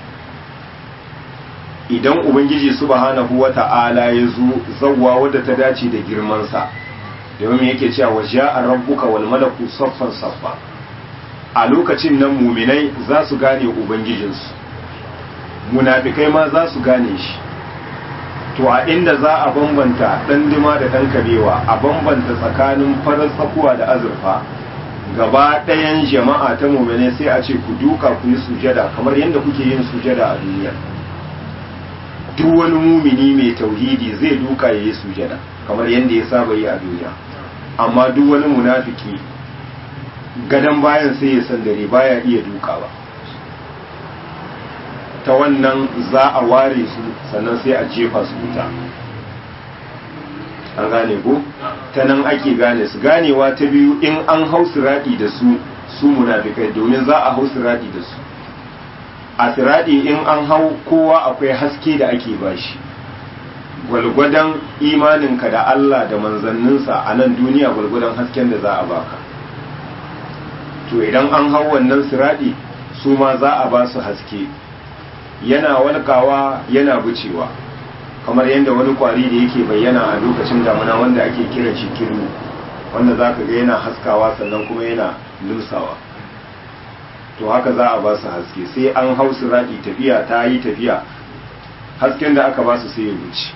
idan ubangiji subhanahu wa ta'ala ya zo zawwa wadda ta dace da girmansa domin yake cewa wa ja'a rabbuka wal malaku saffan saffa a lokacin nan muminai za su gane ubangijinsu munafikai ma za su gane shi to a inda za a bambanta ɗan dima da ɗan kabewa a bambanta tsakanin farar tsakuwa da azurfa gaba ɗayan jama'a ta muminai sai a ce ku duka ku yi sujada kamar yadda kuke yin sujada a duniya duk wani mumini mai tauhidi zai duka ya yi sujada kamar yadda ya saba yi a duniya amma duk wani munafiki gadon bayan sai ya san dare baya iya dukawa ta wannan za a ware su sannan sai a jefa su wuta an gane ko ta nan ake gane su ganewa ta biyu in an hau siradi da su su munafikai domin za a hau siradi da su a siradi in an hau kowa akwai haske da ake bashi gwalgwadon imaninka da Allah da manzanninsa a nan duniya gwalgwadon hasken da za a baka to idan an hau wannan siradi su ma za a ba su haske yana walkawa yana bucewa kamar yadda wani kwari da yake bayyana a lokacin damuna wanda ake kiran shi kirmi wanda za ka ga yana haskawa sannan kuma yana lusawa to haka za a ba su haske sai an hau siradi tafiya ta yi tafiya hasken da aka ba su sai ya wuce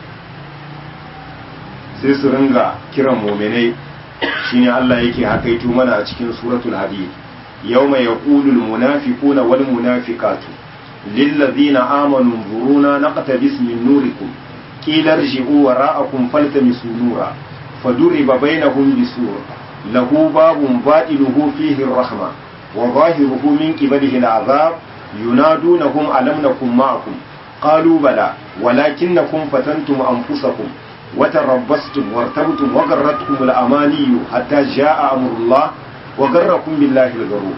sai su ringa kiran muminai shine Allah yake hakaito mana a cikin suratul hadid yawma yaqulul munafiquna wal munafiqatu lil ladzina amanu nzuruna naqtabis min nurikum qila irji'u wara'akum faltamisu nura faduriba bainahum bisur lahu babun batinuhu fihi ar-rahma wa zahiruhu min qibalihi al-'adhab yunadunahum alam nakum ma'akum qalu bala walakinnakum fatantum anfusakum وتربصتم وارتبتم وغرتكم الأماني حتى جاء أمر الله وغركم بالله الغرور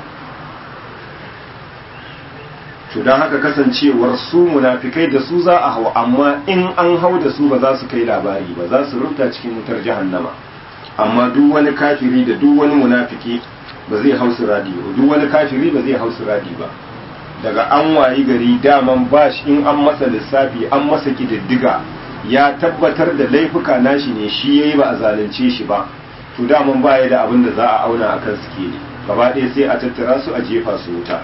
to don haka kasancewar su munafikai da su za a hau amma in an hau da su ba za su kai labari ba za su rubuta cikin wutar jahannama amma duk wani kafiri da duk wani munafiki ba zai hau siradi ba duk wani kafiri ba zai hau siradi ba daga an wayi gari daman bashi in an masa lissafi an masa kididdiga ya tabbatar da laifuka nashi ne shi yayi ba a zalunce shi ba to daman baya da abin da za a auna akan suke ne gaba ɗaya sai a tattara su a jefa su wuta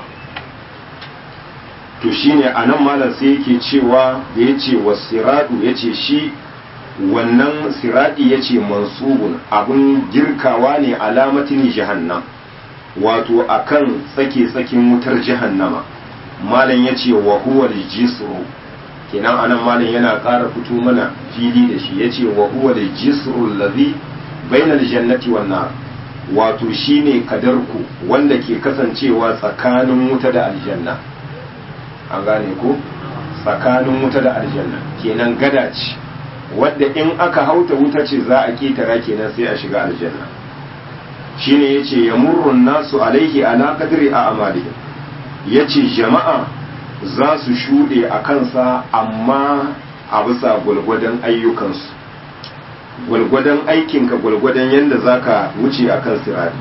to shine a nan malam sai yake cewa da ya ce wasiradu ya ce shi wannan siradi ya ce mansubun abin girkawa ne alamatin jahannam wato akan tsake-tsakin wutar jahannama malam ya ce wa huwa jisru kenan anan malam yana ƙara fito mana fili da shi yace wa huwa da jisrul ladhi bainal jannati wan nar wato shine kadarku wanda ke kasancewa tsakanin wuta da aljanna an gane ko tsakanin wuta da aljanna kenan gada ce wadda in aka hauta wuta ce za a ketara kenan sai a shiga aljanna shine yace yamurrun nasu alaihi ala qadri a amalihim yace jama'a za su shuɗe a kansa amma a bisa gwalgwadon ayyukansu gwalgwadon aikinka gwalgwadon yadda za ka wuce a kan sirari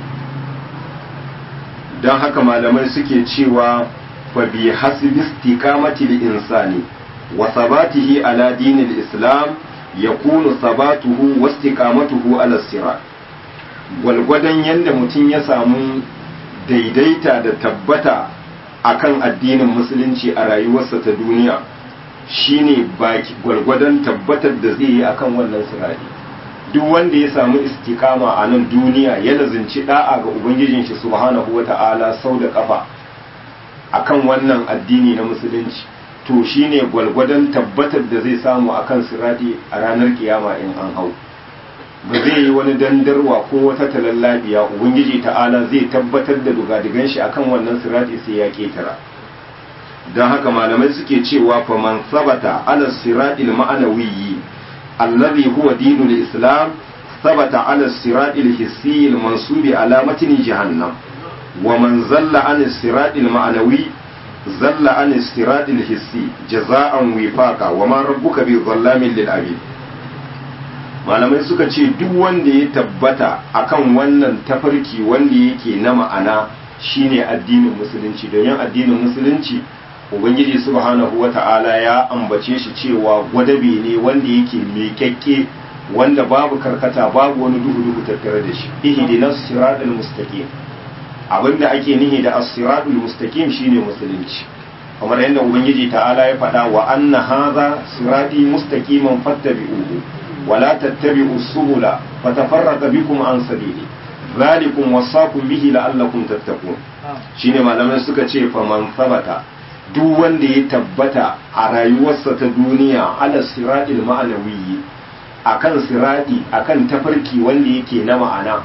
don haka malamai suke cewa fa bi hasibi istiqamati insani wa sabatihi ala dinil islam yakunu sabatuhu wa istiqamatuhu ala sirat gwalgwadon yadda mutum ya samu daidaita da tabbata akan addinin musulunci a rayuwarsa ta duniya shine baki gwargwadon tabbatar da zai yi akan wannan sirari duk wanda ya samu istikama a nan duniya ya lazinci da'a ga ubangijin shi subhanahu wata'ala sau da kafa akan wannan addini na musulunci to shine gwargwadon tabbatar da zai samu akan sirati a ranar kiyama in an hau ba zai yi wani dandarwa ko wata talallabiya ubangiji ta'ala zai tabbatar da dugadigan shi akan wannan sirati sai ya ketara don haka malamai suke cewa fa man sabata ala siratil ma'anawiyyi alladhi huwa dinul islam sabata ala siratil hissi al mansubi ala matni jahannam wa man zalla an siratil ma'anawi zalla an siratil hissi jaza'an wifaqa wa ma rabbuka bi dhallamin lil abid malamai suka ce duk wanda ya tabbata akan wannan tafarki wanda yake na ma'ana shine addinin musulunci domin addinin musulunci ubangiji subhanahu wata'ala ya ambace shi cewa gwadabe ne wanda yake miƙaƙƙe wanda babu karkata babu wani duhu duhu tattare da shi ihdinas siratal mustaqim abinda ake nihi da as-siratul mustaqim shine musulunci kamar yadda ubangiji ta'ala ya faɗa wa anna hadha sirati mustaqiman fattabi'uhu ولا تتبعوا السبل فتفرق بكم عن سبيله ذلكم وصاكم به لعلكم تتقون shine malamai suka ce fa man sabata duk wanda ya tabbata a rayuwarsa ta duniya ala siratil ma'anawi akan sirati akan tafarki wanda yake na ma'ana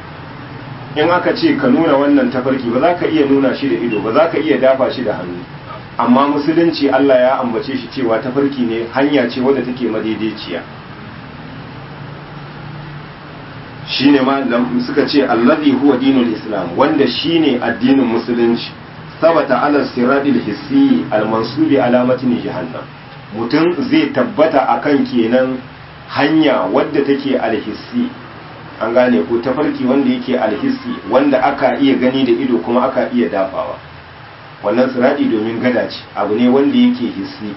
in aka ce ka nuna wannan tafarki ba za ka iya nuna shi da ido ba za ka iya dafa shi da hannu amma musulunci Allah ya ambace shi cewa tafarki ne hanya ce wadda take madaidaiciya shine ma suka ce allazi huwa dinul islam wanda shine addinin musulunci sabata ala siradil hissi almansubi alamatin jahannam mutum zai tabbata akan kenan hanya wadda take alhissi an gane ko tafarki wanda yake alhissi wanda aka iya gani da ido kuma aka iya dafawa wannan siradi domin gada ce abu ne wanda yake hissi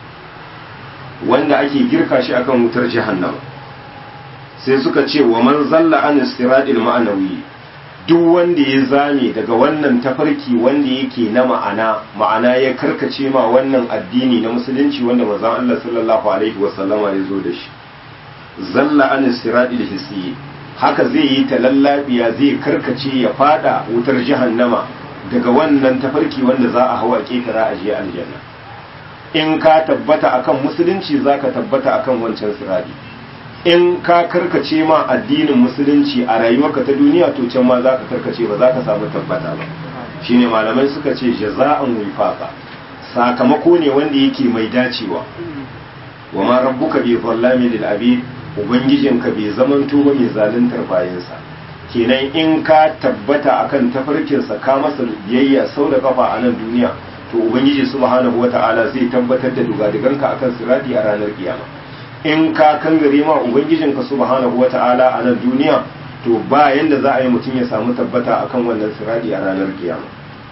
wanda ake girka shi akan wutar jahannama sai suka ce wa man zalla an siradil ma'anawi duk wanda ya zame daga wannan tafarki wanda yake na ma'ana ma'ana ya karkace ma wannan addini na musulunci wanda manzon Allah sallallahu alaihi wasallama ya zo da shi zalla an siradil hissi haka zai yi talallabiya zai karkace ya fada wutar jahannama daga wannan tafarki wanda za a hawa kekara a je aljanna in ka tabbata akan musulunci zaka tabbata akan wancan siradi in ka karkace ma addinin musulunci a rayuwarka ta duniya to can ma zaka karkace ba zaka samu tabbata ba shine malamai suka ce jaza'an wifaqa sakamako ne wanda yake mai dacewa wa ma rabbuka bi dhallami lil abid ubangijinka bai zamanto ba mai zaluntar bayansa kenan in ka tabbata akan tafarkinsa ka masa biyayya sau da kafa a nan duniya to ubangiji subhanahu wata'ala zai tabbatar da dugadiganka akan sirati a ranar kiyama in ka kangare ma ubangijinka subhanahu wata'ala a nan duniya to ba yanda za a yi mutum ya samu tabbata akan wannan sirati a ranar kiyama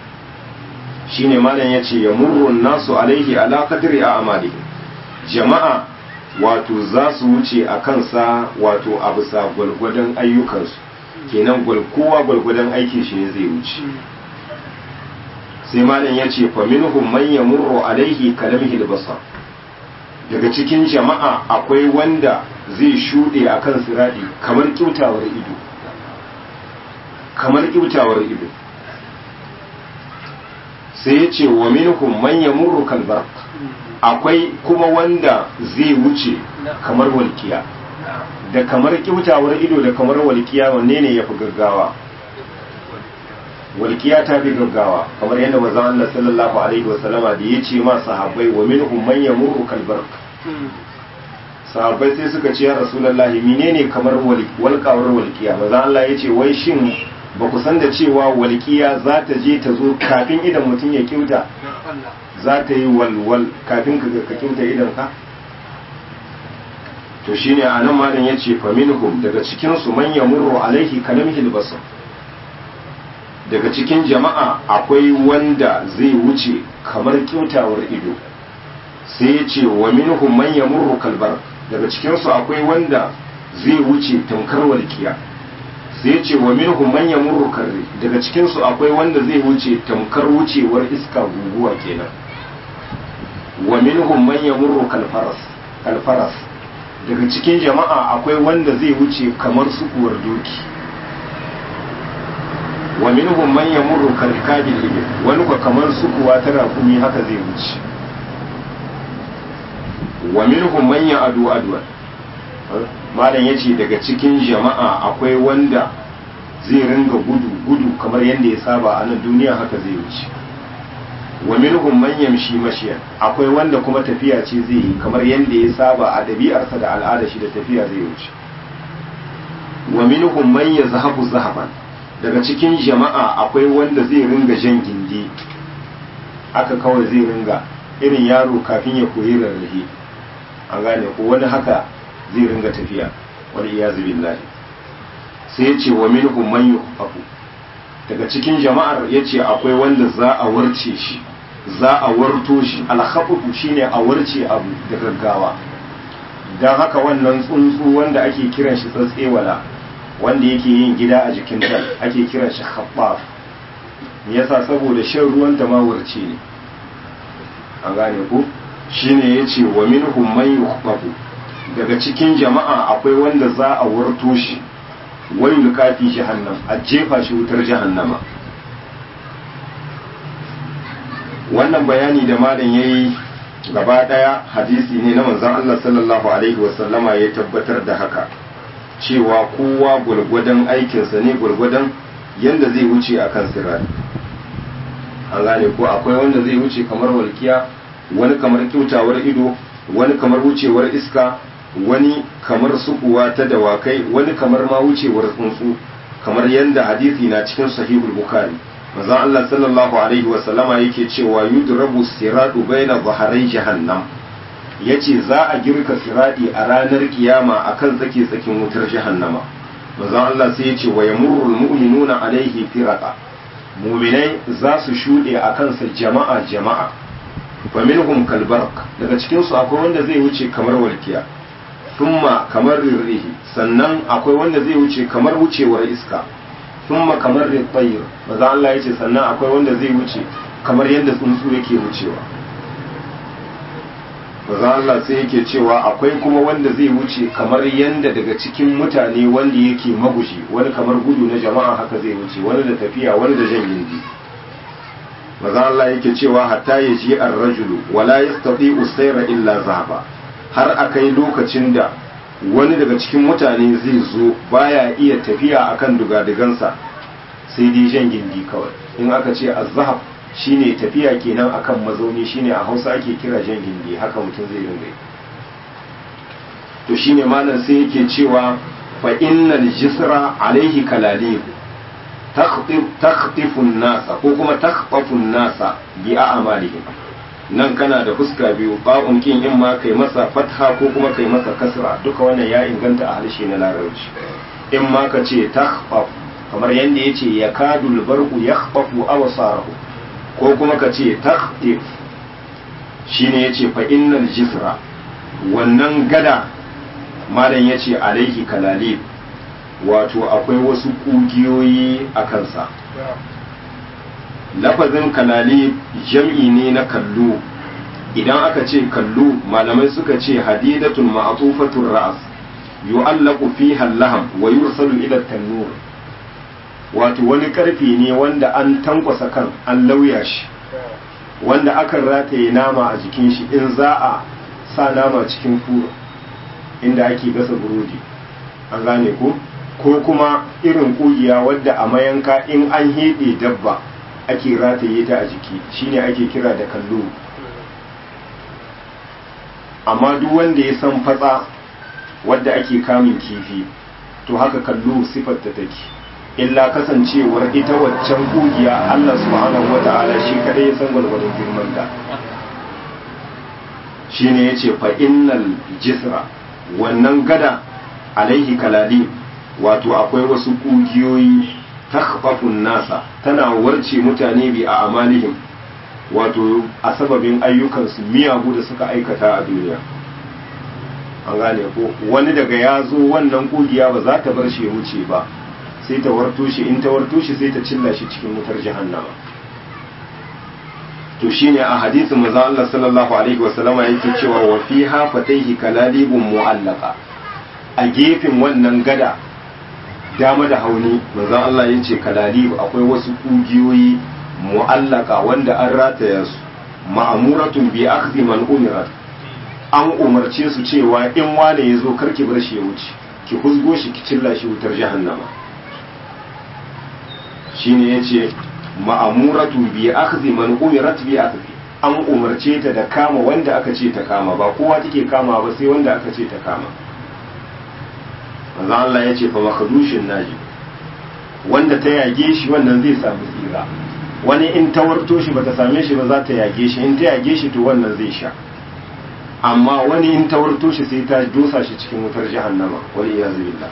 shine malam yace ya murru nasu alaihi ala qadri a amali jama'a wato za su wuce a kansa wato a bisa gwalgwadon ayyukansu kenan kowa gwalgwadon aikin shi ne zai wuce sai malam ya ce faminhum man yamurru alaihi kalamhi basar daga cikin jama'a akwai wanda zai shuɗe a kan siradi kamar kyautawar ido kamar kyautawar ido sai ya ce wa minhum man yamurru kalbar akwai kuma wanda zai wuce kamar walkiya da kamar kyautawar ido da kamar walkiya wanne ne ya fi gaggawa walkiya ta fi gaggawa kamar yadda manzon Allah sallallahu alaihi wasallama da ya ce ma sahabbai wa minhum man yamurru kalbar sahabbai sai suka ce ya rasulullahi menene kamar walkawar walkiya manzon Allah ya ce wai shin ba ku san da cewa walkiya za ta je ta zo kafin idan mutum ya kyauta za ta yi walwal kafin ka ka kyauta idan ka to shine anan malam yace fa minhum daga cikin su man yamurru alaihi kalamhil basar daga cikin jama'a akwai wanda zai wuce kamar kyautawar ido sai ya ce wa minhum man yamurru kalbar daga cikin su akwai wanda zai wuce tamkar walkiya sai ya ce wa minhum man yamurru karri daga cikin su akwai wanda zai wuce tamkar wucewar iska guguwa kenan wa minhum man yamurru kalfaras kalfaras daga cikin jama'a akwai wanda zai wuce kamar sukuwar doki wa minhum man yamurru kalkabil ibil wani ko kamar sukuwa ta rakumi haka zai wuce wa minhum man ya'adu adwa malam yace daga cikin jama'a akwai wanda zai ringa gudu gudu kamar yadda ya saba a nan duniya haka zai wuce wa minhum man yamshi mashiyan akwai wanda kuma tafiya ce zai yi kamar yadda ya saba a ɗabi'arsa da al'ada shi da tafiya zai wuce wa minhum man yazhabu zahaban daga cikin jama'a akwai wanda zai ringa jan gindi haka kawai zai ringa irin yaro kafin ya koyi rarrahe an gane ko wani haka zai ringa tafiya wani iyazu billahi sai ya ce wa minhum man yuhfafu daga cikin jama'ar ya ce akwai wanda za a warce shi za a warto shi alhaɓuɓu shine a warce abu da gaggawa don haka wannan tsuntsu wanda ake kiran shi tsatsewala wanda yake yin gida a jikin dal ake kiran shi haɓɓaf yasa saboda shan ruwan da ma warce ne an gane ku shine ya ce wa minhum man yuhfafu daga cikin jama'a akwai wanda za a warto shi wai lukafi jahannam a jefa shi wutar jahannama wannan bayani da malam ya yi gaba ɗaya hadisi ne na manzon Allah sallallahu alaihi wasallama ya tabbatar da haka cewa kowa gwargwadon aikinsa ne gwargwadon yadda zai wuce a kan sirari an gane ko akwai wanda zai wuce kamar walkiya wani kamar kyautawar ido wani kamar wucewar iska wani kuma kamar sukuwa ta rakumi haka zai wuce. wani kamar sukuwa ta dawakai wani kamar ma wucewar tsuntsu kamar yadda hadisi na cikin sahihul bukhari manzon Allah sallallahu alaihi wa sallama yake cewa yudrabu siratu baina zaharai jahannam yace za a girka siradi a ranar kiyama akan tsake tsakin wutar jahannama manzon Allah sai yace wa yamurrul mu'minuna alaihi firaqa mu'minai za su shude akan sa jama'a jama'a fa minhum kalbarq daga cikin su akwai wanda zai wuce kamar walkiya thumma kamar ririhi sannan akwai wanda zai wuce kamar wucewar iska thumma kamar ritayr maza Allah yace sannan akwai wanda zai wuce kamar yadda tsuntsu yake wucewa maza Allah sai yake cewa akwai kuma wanda zai wuce kamar yadda daga cikin mutane wanda yake magushi wani kamar gudu na jama'a haka zai wuce wani da tafiya wani da jan gindi maza Allah yake cewa hatta ya ji ar-rajulu wala yastati usayra illa zaba har akai lokacin da wani daga cikin mutane zai zo baya iya tafiya akan dugadigansa sai dai jan gindi kawai in aka ce az-zahab shine tafiya kenan akan mazauni shine a Hausa ake kira jan gindi haka mutum zai ringa to shine malam sai yake cewa fa innal jisra alaihi kalalib takhtifu nasa ko kuma takhtafu nasa bi a'malihim nan kana da fuska biyu ba'un kin in ma kai masa fatha ko kuma kai masa kasra duka wannan ya inganta a harshe na larabci in ma ka ce takhfaf kamar yanda yace yakadul barqu yakhfafu awsarahu ko kuma ka ce takhtif shine yace fa innal jisra wannan gada malam yace alaihi kalalib wato akwai wasu kugiyoyi a kansa lafazin kalali jam'i ne na kallo idan aka ce kallo malamai suka ce hadidatun ma'atufatun ra'as yu'allaqu fiha laham wa yursalu ila tannur wato wani karfe ne wanda an tankwasa kan an lauya shi wanda akan rataye nama a jikin shi in za a sa nama cikin furo inda ake gasa burodi an gane ko ko kuma irin kugiya wadda a mayanka in an heɗe dabba ake rataye ta a jiki shine ake kira da kallo amma duk wanda ya san fatsa wadda ake kamun kifi to haka kallo sifar ta take illa kasancewar ita waccan kugiya Allah subhanahu wata'ala shi kadai ya san gwargwadon girman ta shine yace fa innal jisra wannan gada alaihi kalali wato akwai wasu kugiyoyi takhfafun nasa tana warce mutane bi a amalihim wato a sababin ayyukansu miyagu da suka aikata a duniya an gane ko wani daga ya zo wannan kugiya ba za ta bar shi ya wuce ba sai ta warto shi in ta warto shi sai ta cilla shi cikin wutar jahannama to shine a hadisin manzo Allah sallallahu alaihi wasallama yake cewa wa fiha fataihi kalalibun mu'allaqa a gefen wannan gada dama da hauni manzon Allah ya ce kalalibu akwai wasu kugiyoyi mu'allaka wanda an rataya su ma'amuratun bi akhdhi man umirat an umarce su cewa in wane ya zo karki bar shi ya wuce ki huzgo shi ki cilla shi wutar jahannama shine yace ma'amuratu bi akhdhi man umirat bi akhdhi an umarce ta da kama wanda aka ce ta kama ba kowa take kama ba sai wanda aka ce ta kama manzo Allah ya ce fa makadushin naji wanda ta yage shi wannan zai samu tsira wani in ta warto shi bata same shi ba za ta yage shi in ta yage shi to wannan zai sha amma wani in ta warto shi sai ta dosa shi cikin wutar jahannama wal iyaz billah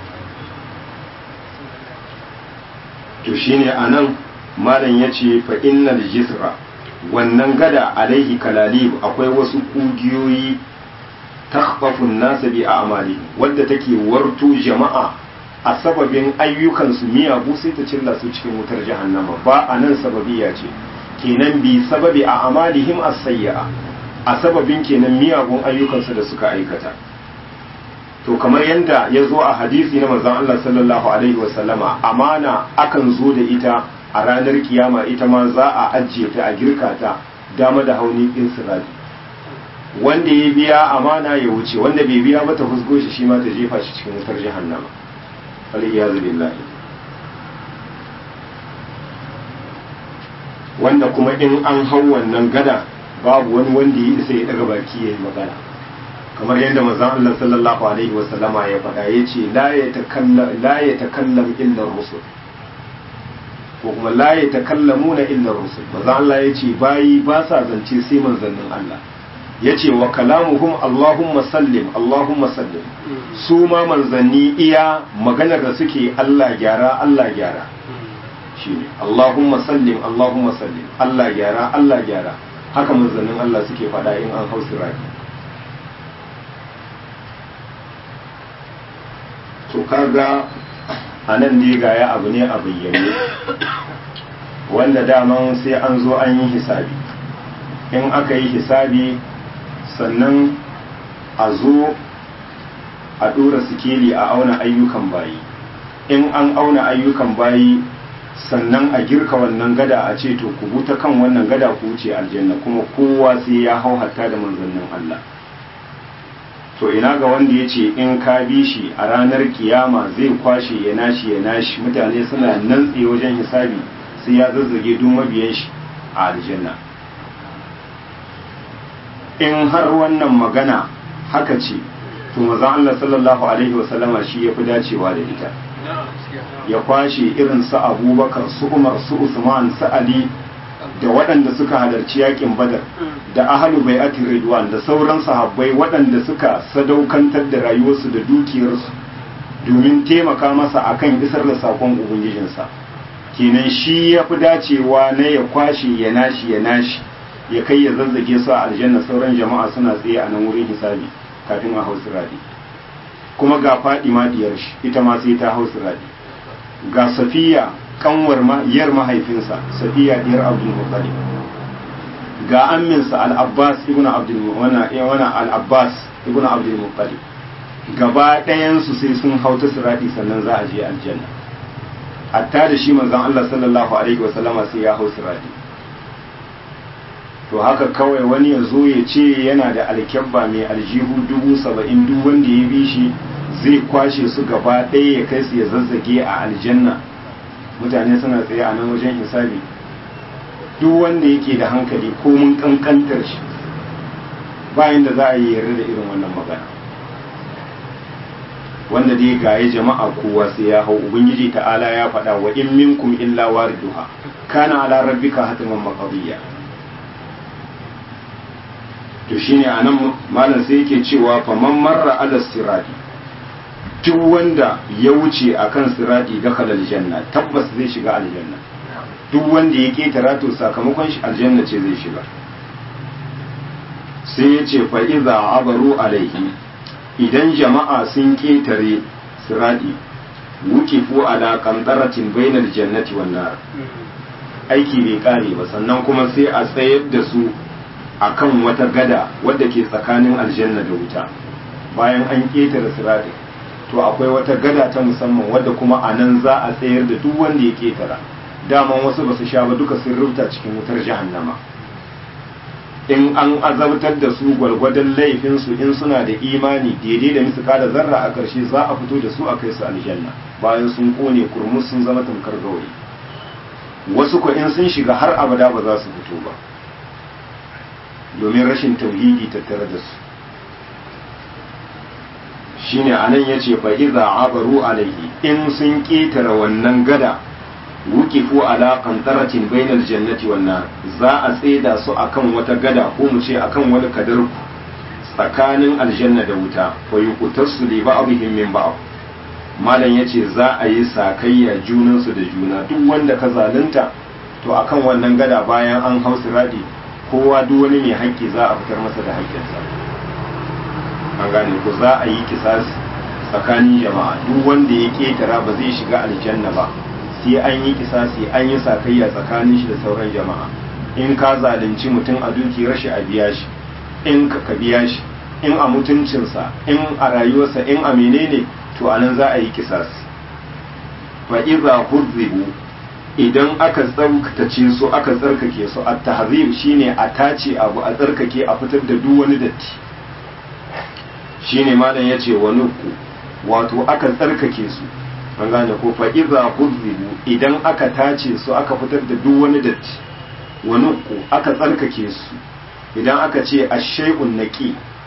to shine anan malam yace fa innal jisra wannan gada alaihi kalalib akwai wasu kugiyoyi takhfafun nasa bi a'mali wadda take warto jama'a a sababin ayyukansu miyagu sai ta cilla su cikin wutar jahannama ba a nan sababiya ce kenan bi sababi a amalihim as-sayyi'a a sababin kenan miyagun ayyukansu da suka aikata to kamar yadda ya zo a hadisi na manzon Allah sallallahu alaihi wasallama amana akan zo da ita a ranar kiyama ita ma za a ajiye ta a girka ta dama da hauni in sirati wanda ya biya amana ya wuce wanda bai biya ba ta husgo shi shi ma ta jefa shi cikin wutar jahannama waliyazu billahi wanda kuma in an hau wannan gada babu wani wanda ya isa ya daga baki ya yi magana kamar yadda manzon Allah sallallahu alaihi wasallama ya faɗa yace la yatakallam la yatakallam illa rusul ko kuma la yatakallamuna illa rusul manzon Allah yace bayi ba sa zance sai manzannin Allah yace wa kalamuhum Allahumma sallim Allahumma sallim su ma manzanni iya maganar da suke Allah gyara Allah gyara shine Allahumma sallim Allahumma sallim Allah gyara Allah gyara haka manzannin Allah suke faɗa in an hausa raki to kaga a nan ne gaya abu ne a bayyane wanda daman sai an zo an yi hisabi in aka yi hisabi sannan a zo a ɗora sikeli a auna ayyukan bayi in an auna ayyukan bayi sannan a girka wannan gada a ce to ku buta kan wannan gada ku wuce aljanna kuma kowa sai ya hau hatta da manzannin Allah to ina ga wanda ya ce in ka bi shi a ranar kiyama zai kwashe ya nashi ya nashi mutane suna nan tsaye wajen hisabi sai ya zazzage duk mabiyan shi a aljanna in har wannan magana haka ce to maza Allah sallallahu alaihi wasallama shi ya fi dacewa da ita ya kwashe irin su abubakar su umar su usman su ali da waɗanda suka halarci yakin badar da ahalu bai ati ridwan da sauran sahabbai waɗanda suka sadaukantar da rayuwarsu da dukiyarsu domin taimaka masa akan isar da sakon ubangijinsa kenan shi ya fi dacewa na ya kwashe ya nashi ya nashi ya kai ya zazzage su a aljanna sauran jama'a suna tsaye a nan wurin hisabi kafin a hausu radi kuma ga faɗi ma diyar shi ita ma sai ta hausu radi ga safiya kanwar yar mahaifinsa safiya diyar abdul muttalib ga amminsa al-abbas ibn abdul wana wana al-abbas ibn abdul muttalib gaba ɗayan su sai sun hauta sirati sannan za a je aljanna hatta da shi manzon Allah sallallahu alaihi wa sallama sai ya hau sirati to haka kawai wani ya zo ya ce yana da alkyabba mai aljihu dubu saba'in duk wanda ya bi shi zai kwashe su gaba ɗaya ya kai su ya zazzage a aljanna mutane suna tsaye a nan wajen hisabi duk wanda yake da hankali ko mun kankantar shi bayan da za a yi yarda da irin wannan magana wanda dai gaye jama'a kowa sai ya hau ubangiji ta'ala ya faɗa wa in minkum illa wariduha kana ala rabbika hatiman maqdiya to shine anan malam sai yake cewa faman marra ala sirati duk wanda ya wuce akan sirati dakhala aljanna tabbas zai shiga aljanna duk wanda ya ketara to sakamakon shi aljanna ce zai shiga sai ya ce fa iza abaru alaihi idan jama'a sun ketare sirati wukifu ala qantaratin bainal jannati wan nar aiki bai kare ba sannan kuma sai a tsayar da su akan wata gada wadda ke tsakanin aljanna da wuta bayan an ketare sirati to akwai wata gada ta musamman wadda kuma a nan za a tsayar da duk wanda ya ketara daman wasu ba su sha ba duka sun rubuta cikin wutar jahannama in an azabtar da su gwargwadon laifinsu in suna da imani daidai da misu kada zarra a ƙarshe za a fito da su a kai su aljanna bayan sun kone kurmus sun zama tamkar gawayi wasu ko in sun shiga har abada ba za su fito ba domin rashin tauhidi tattare da su shine anan yace fa iza abaru alaihi in sun ketare wannan gada wukifu ala qantaratin bainal jannati wan nar za a tseda su akan wata gada ko mu ce akan wani kadar tsakanin aljanna da wuta fa yuqtasu li ba'dihim min ba'd malam yace za a yi sakayya junan su da juna duk wanda ka zalunta to akan wannan gada bayan an hau siradi kowa duk wani mai haƙƙi za a fitar masa da haƙƙinsa an gane ko za a yi kisasi tsakanin jama'a duk wanda ya ketara ba zai shiga aljanna ba sai an yi kisasi an yi sakayya tsakanin shi da sauran jama'a in ka zalunci mutum a dukiyar shi a biya shi in ka ka biya shi in a mutuncinsa in a rayuwarsa in a menene to anan za a yi kisasi fa iza huzzibu idan aka tsarkace su aka tsarkake su at tahzib shine a tace abu a tsarkake a fitar da duk wani datti shine malam yace wa nuku wato aka tsarkake su an gane ko fa iza huzzibu idan aka tace su aka fitar da duk wani datti wa nuku aka tsarkake su idan aka ce ashay'un naqi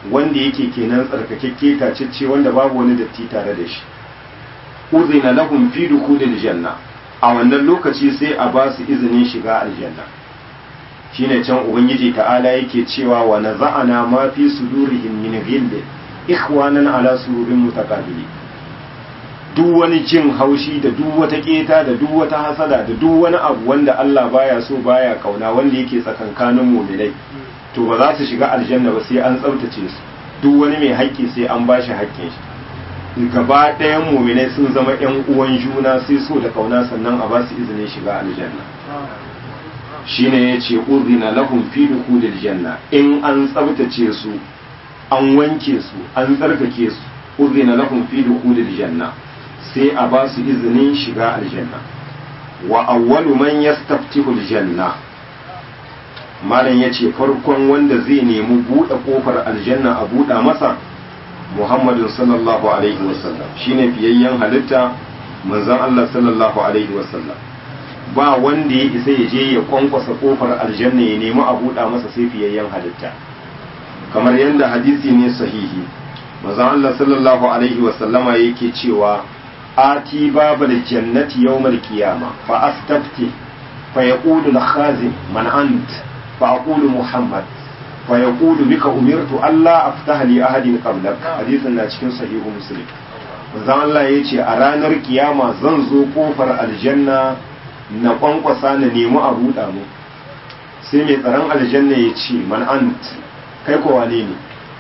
wanda yake kenan tsarkakekke tacicce wanda babu wani datti tare da shi uzina lahum fi dukhulil janna a wannan lokaci sai a ba su izinin shiga aljanna shine can ubangiji ta'ala yake cewa wa naza'ana ma fi sudurihim min ghilli ikhwanan ala sururin mutaqabili duk wani jin haushi da duk wata keta da duk wata hasada da duk wani abu wanda Allah baya so baya kauna wanda yake tsakankanin mu'minai to ba za su shiga aljanna ba sai an tsaftace su duk wani mai haƙƙi sai an ba shi haƙƙin shi gaba ɗayan mu'minai sun zama ƴan uwan juna sai so da kauna sannan a ba su izinin shiga aljanna shine yace uzina lahum fi dukhulil janna in an tsaftace su an wanke su an tsarkake su uzina lahum fi dukhulil janna sai a ba su izinin shiga aljanna wa awwalu man yastaftihu aljanna malam yace farkon wanda zai nemi buɗe kofar aljanna a buɗa masa muhammadin sallallahu alaihi wasallam shine fiyayyen halitta manzon Allah sallallahu alaihi wasallam ba wanda ya isa ya je ya kwankwasa kofar aljanna ya nemi a buɗa masa sai fiyayyen halitta kamar yadda hadisi ne sahihi manzon Allah sallallahu alaihi wasallama yake cewa ati babal jannati yawmal qiyama fa astafti fa yaqulu al-khazin man ant fa aqulu muhammad fa yaqulu bika umirtu alla aftaha li ahadin qablak hadisin na cikin sahihu muslim manzon Allah yace a ranar kiyama zan zo kofar aljanna na kwankwasa na nemi a buɗa mu sai mai tsaron aljanna ya ce man ant kai ko wane ne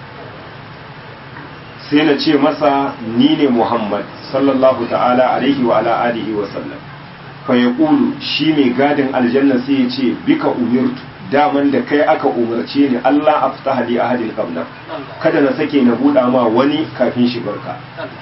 sai na ce masa ni ne muhammad sallallahu ta'ala alaihi wa ala alihi wa sallam fa ya shi mai gadin aljanna sai ya ce bika umirtu daman da kai aka umarce ni Allah aftaha li ahadin qabla kada na sake na buɗa ma wani kafin shigarka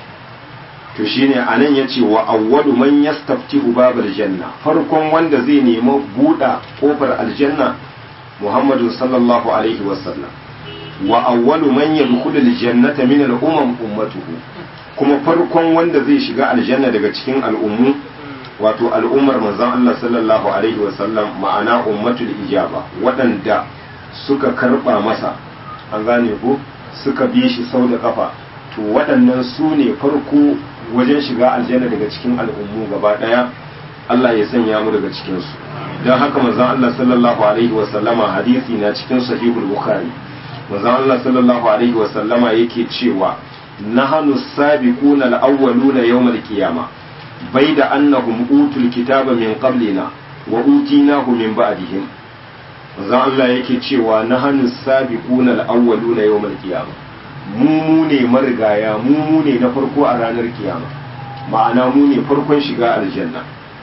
to shine anan yace wa awwalu man yastaftihu babal janna farkon wanda zai nemi buɗa kofar aljanna Muhammadu sallallahu alaihi wasallam wa awwalu man yadkhulul jannata min al-umam ummatuhu kuma farkon wanda zai shiga aljanna daga cikin al'ummu wato al'ummar manzon Allah sallallahu alaihi wasallam ma'ana ummatul ijaba waɗanda suka karba masa an gane ko suka bi shi sau da kafa to waɗannan su ne farko wajen shiga aljanna daga cikin al'ummu gaba ɗaya Allah ya sanya mu daga cikinsu don haka manzon Allah sallallahu alaihi wa sallama hadisi na cikin sahihul bukhari manzon Allah sallallahu alaihi wa sallama yake cewa nahnu sabiquna al-awwaluna yawm al-qiyamah baida annahum utul kitaba min qablina wa utinahu min ba'dihim manzon Allah yake cewa nahnu sabiquna al-awwaluna yawm al-qiyamah mu ne marigaya mu ne na farko a ranar kiyama ma'ana mu ne farkon shiga aljanna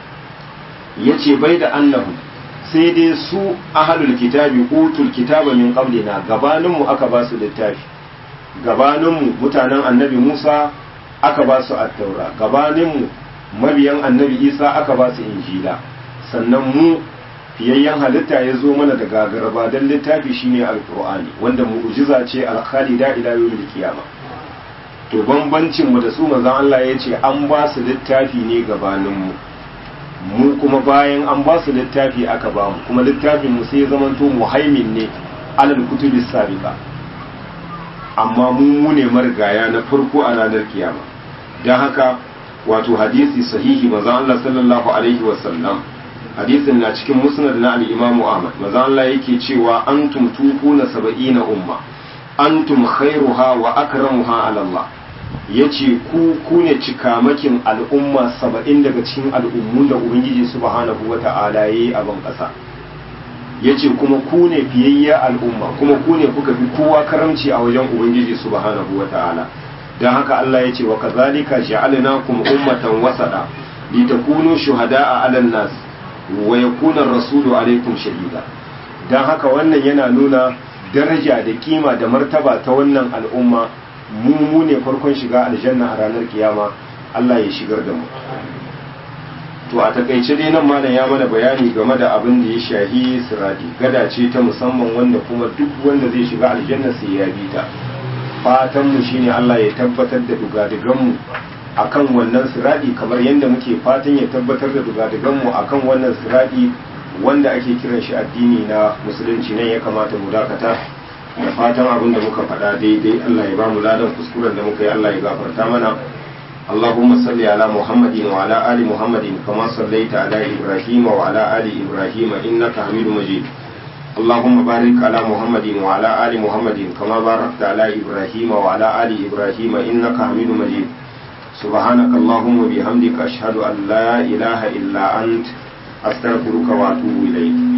yace bai da annahu sai dai su ahlul kitabi utul kitaba min qablina gabanin mu aka ba su littafi gabanin mu mutanen annabi Musa aka ba su at-taura gabanin mu mabiyan annabi Isa aka ba su injila sannan mu fiyayyen halitta ya zo mana da gagaraba don littafi shine alkur'ani wanda mu'jiza ce alkhalida ila yawmil qiyama to bambancin mu da su manzon Allah ya ce an ba su littafi ne gabanin mu mu kuma bayan an ba su littafi aka ba mu kuma littafin mu sai zamanto muhaimin ne alal kutubi sabiqa amma mu mu ne margaya na farko a ranar kiyama dan haka wato hadisi sahihi manzon Allah sallallahu alaihi wasallam hadisin na cikin musnad na al-imamu ahmad maza Allah yake cewa antum tufuna saba'ina umma antum khairuha wa akramuha ala Allah yace ku ku ne cikamakin al'umma saba'in daga cikin al'ummun da ubangiji subhanahu wata'ala yayi a ban kasa yace kuma ku ne fiyayya al'umma kuma ku ne kuka fi kowa karamci a wajen ubangiji subhanahu wata'ala dan haka Allah yace wa kazalika ja'alnakum ummatan wasada litakunu shuhada'a 'alan nas wa yakuna rasulu alaikum shahida dan haka wannan yana nuna daraja da kima da martaba ta wannan al'umma mu mu ne farkon shiga aljanna a ranar kiyama Allah ya shigar da mu to a takaice dai nan malam ya mana bayani game da abin da ya shahi sirati gada ce ta musamman wanda kuma duk wanda zai shiga aljanna sai ya bi ta fatan mu shine Allah ya tabbatar da dugadigan mu akan wannan siradi kamar yadda muke fatan ya tabbatar da dugadiganmu akan wannan siradi wanda ake kiran shi addini na musulunci nan ya kamata mu dakata da fatan abin da muka faɗa daidai Allah ya ba mu ladan kuskuren da muka yi Allah ya gafarta mana اللهم صل على محمد وعلى آل محمد كما صليت على إبراهيم وعلى آل إبراهيم إنك حميد مجيد اللهم بارك على محمد وعلى آل محمد كما باركت على إبراهيم وعلى آل إبراهيم إنك حميد مجيد سبحانك اللهم وبحمدك أشهد أن لا إله إلا أنت أستغفرك وأتوب إليك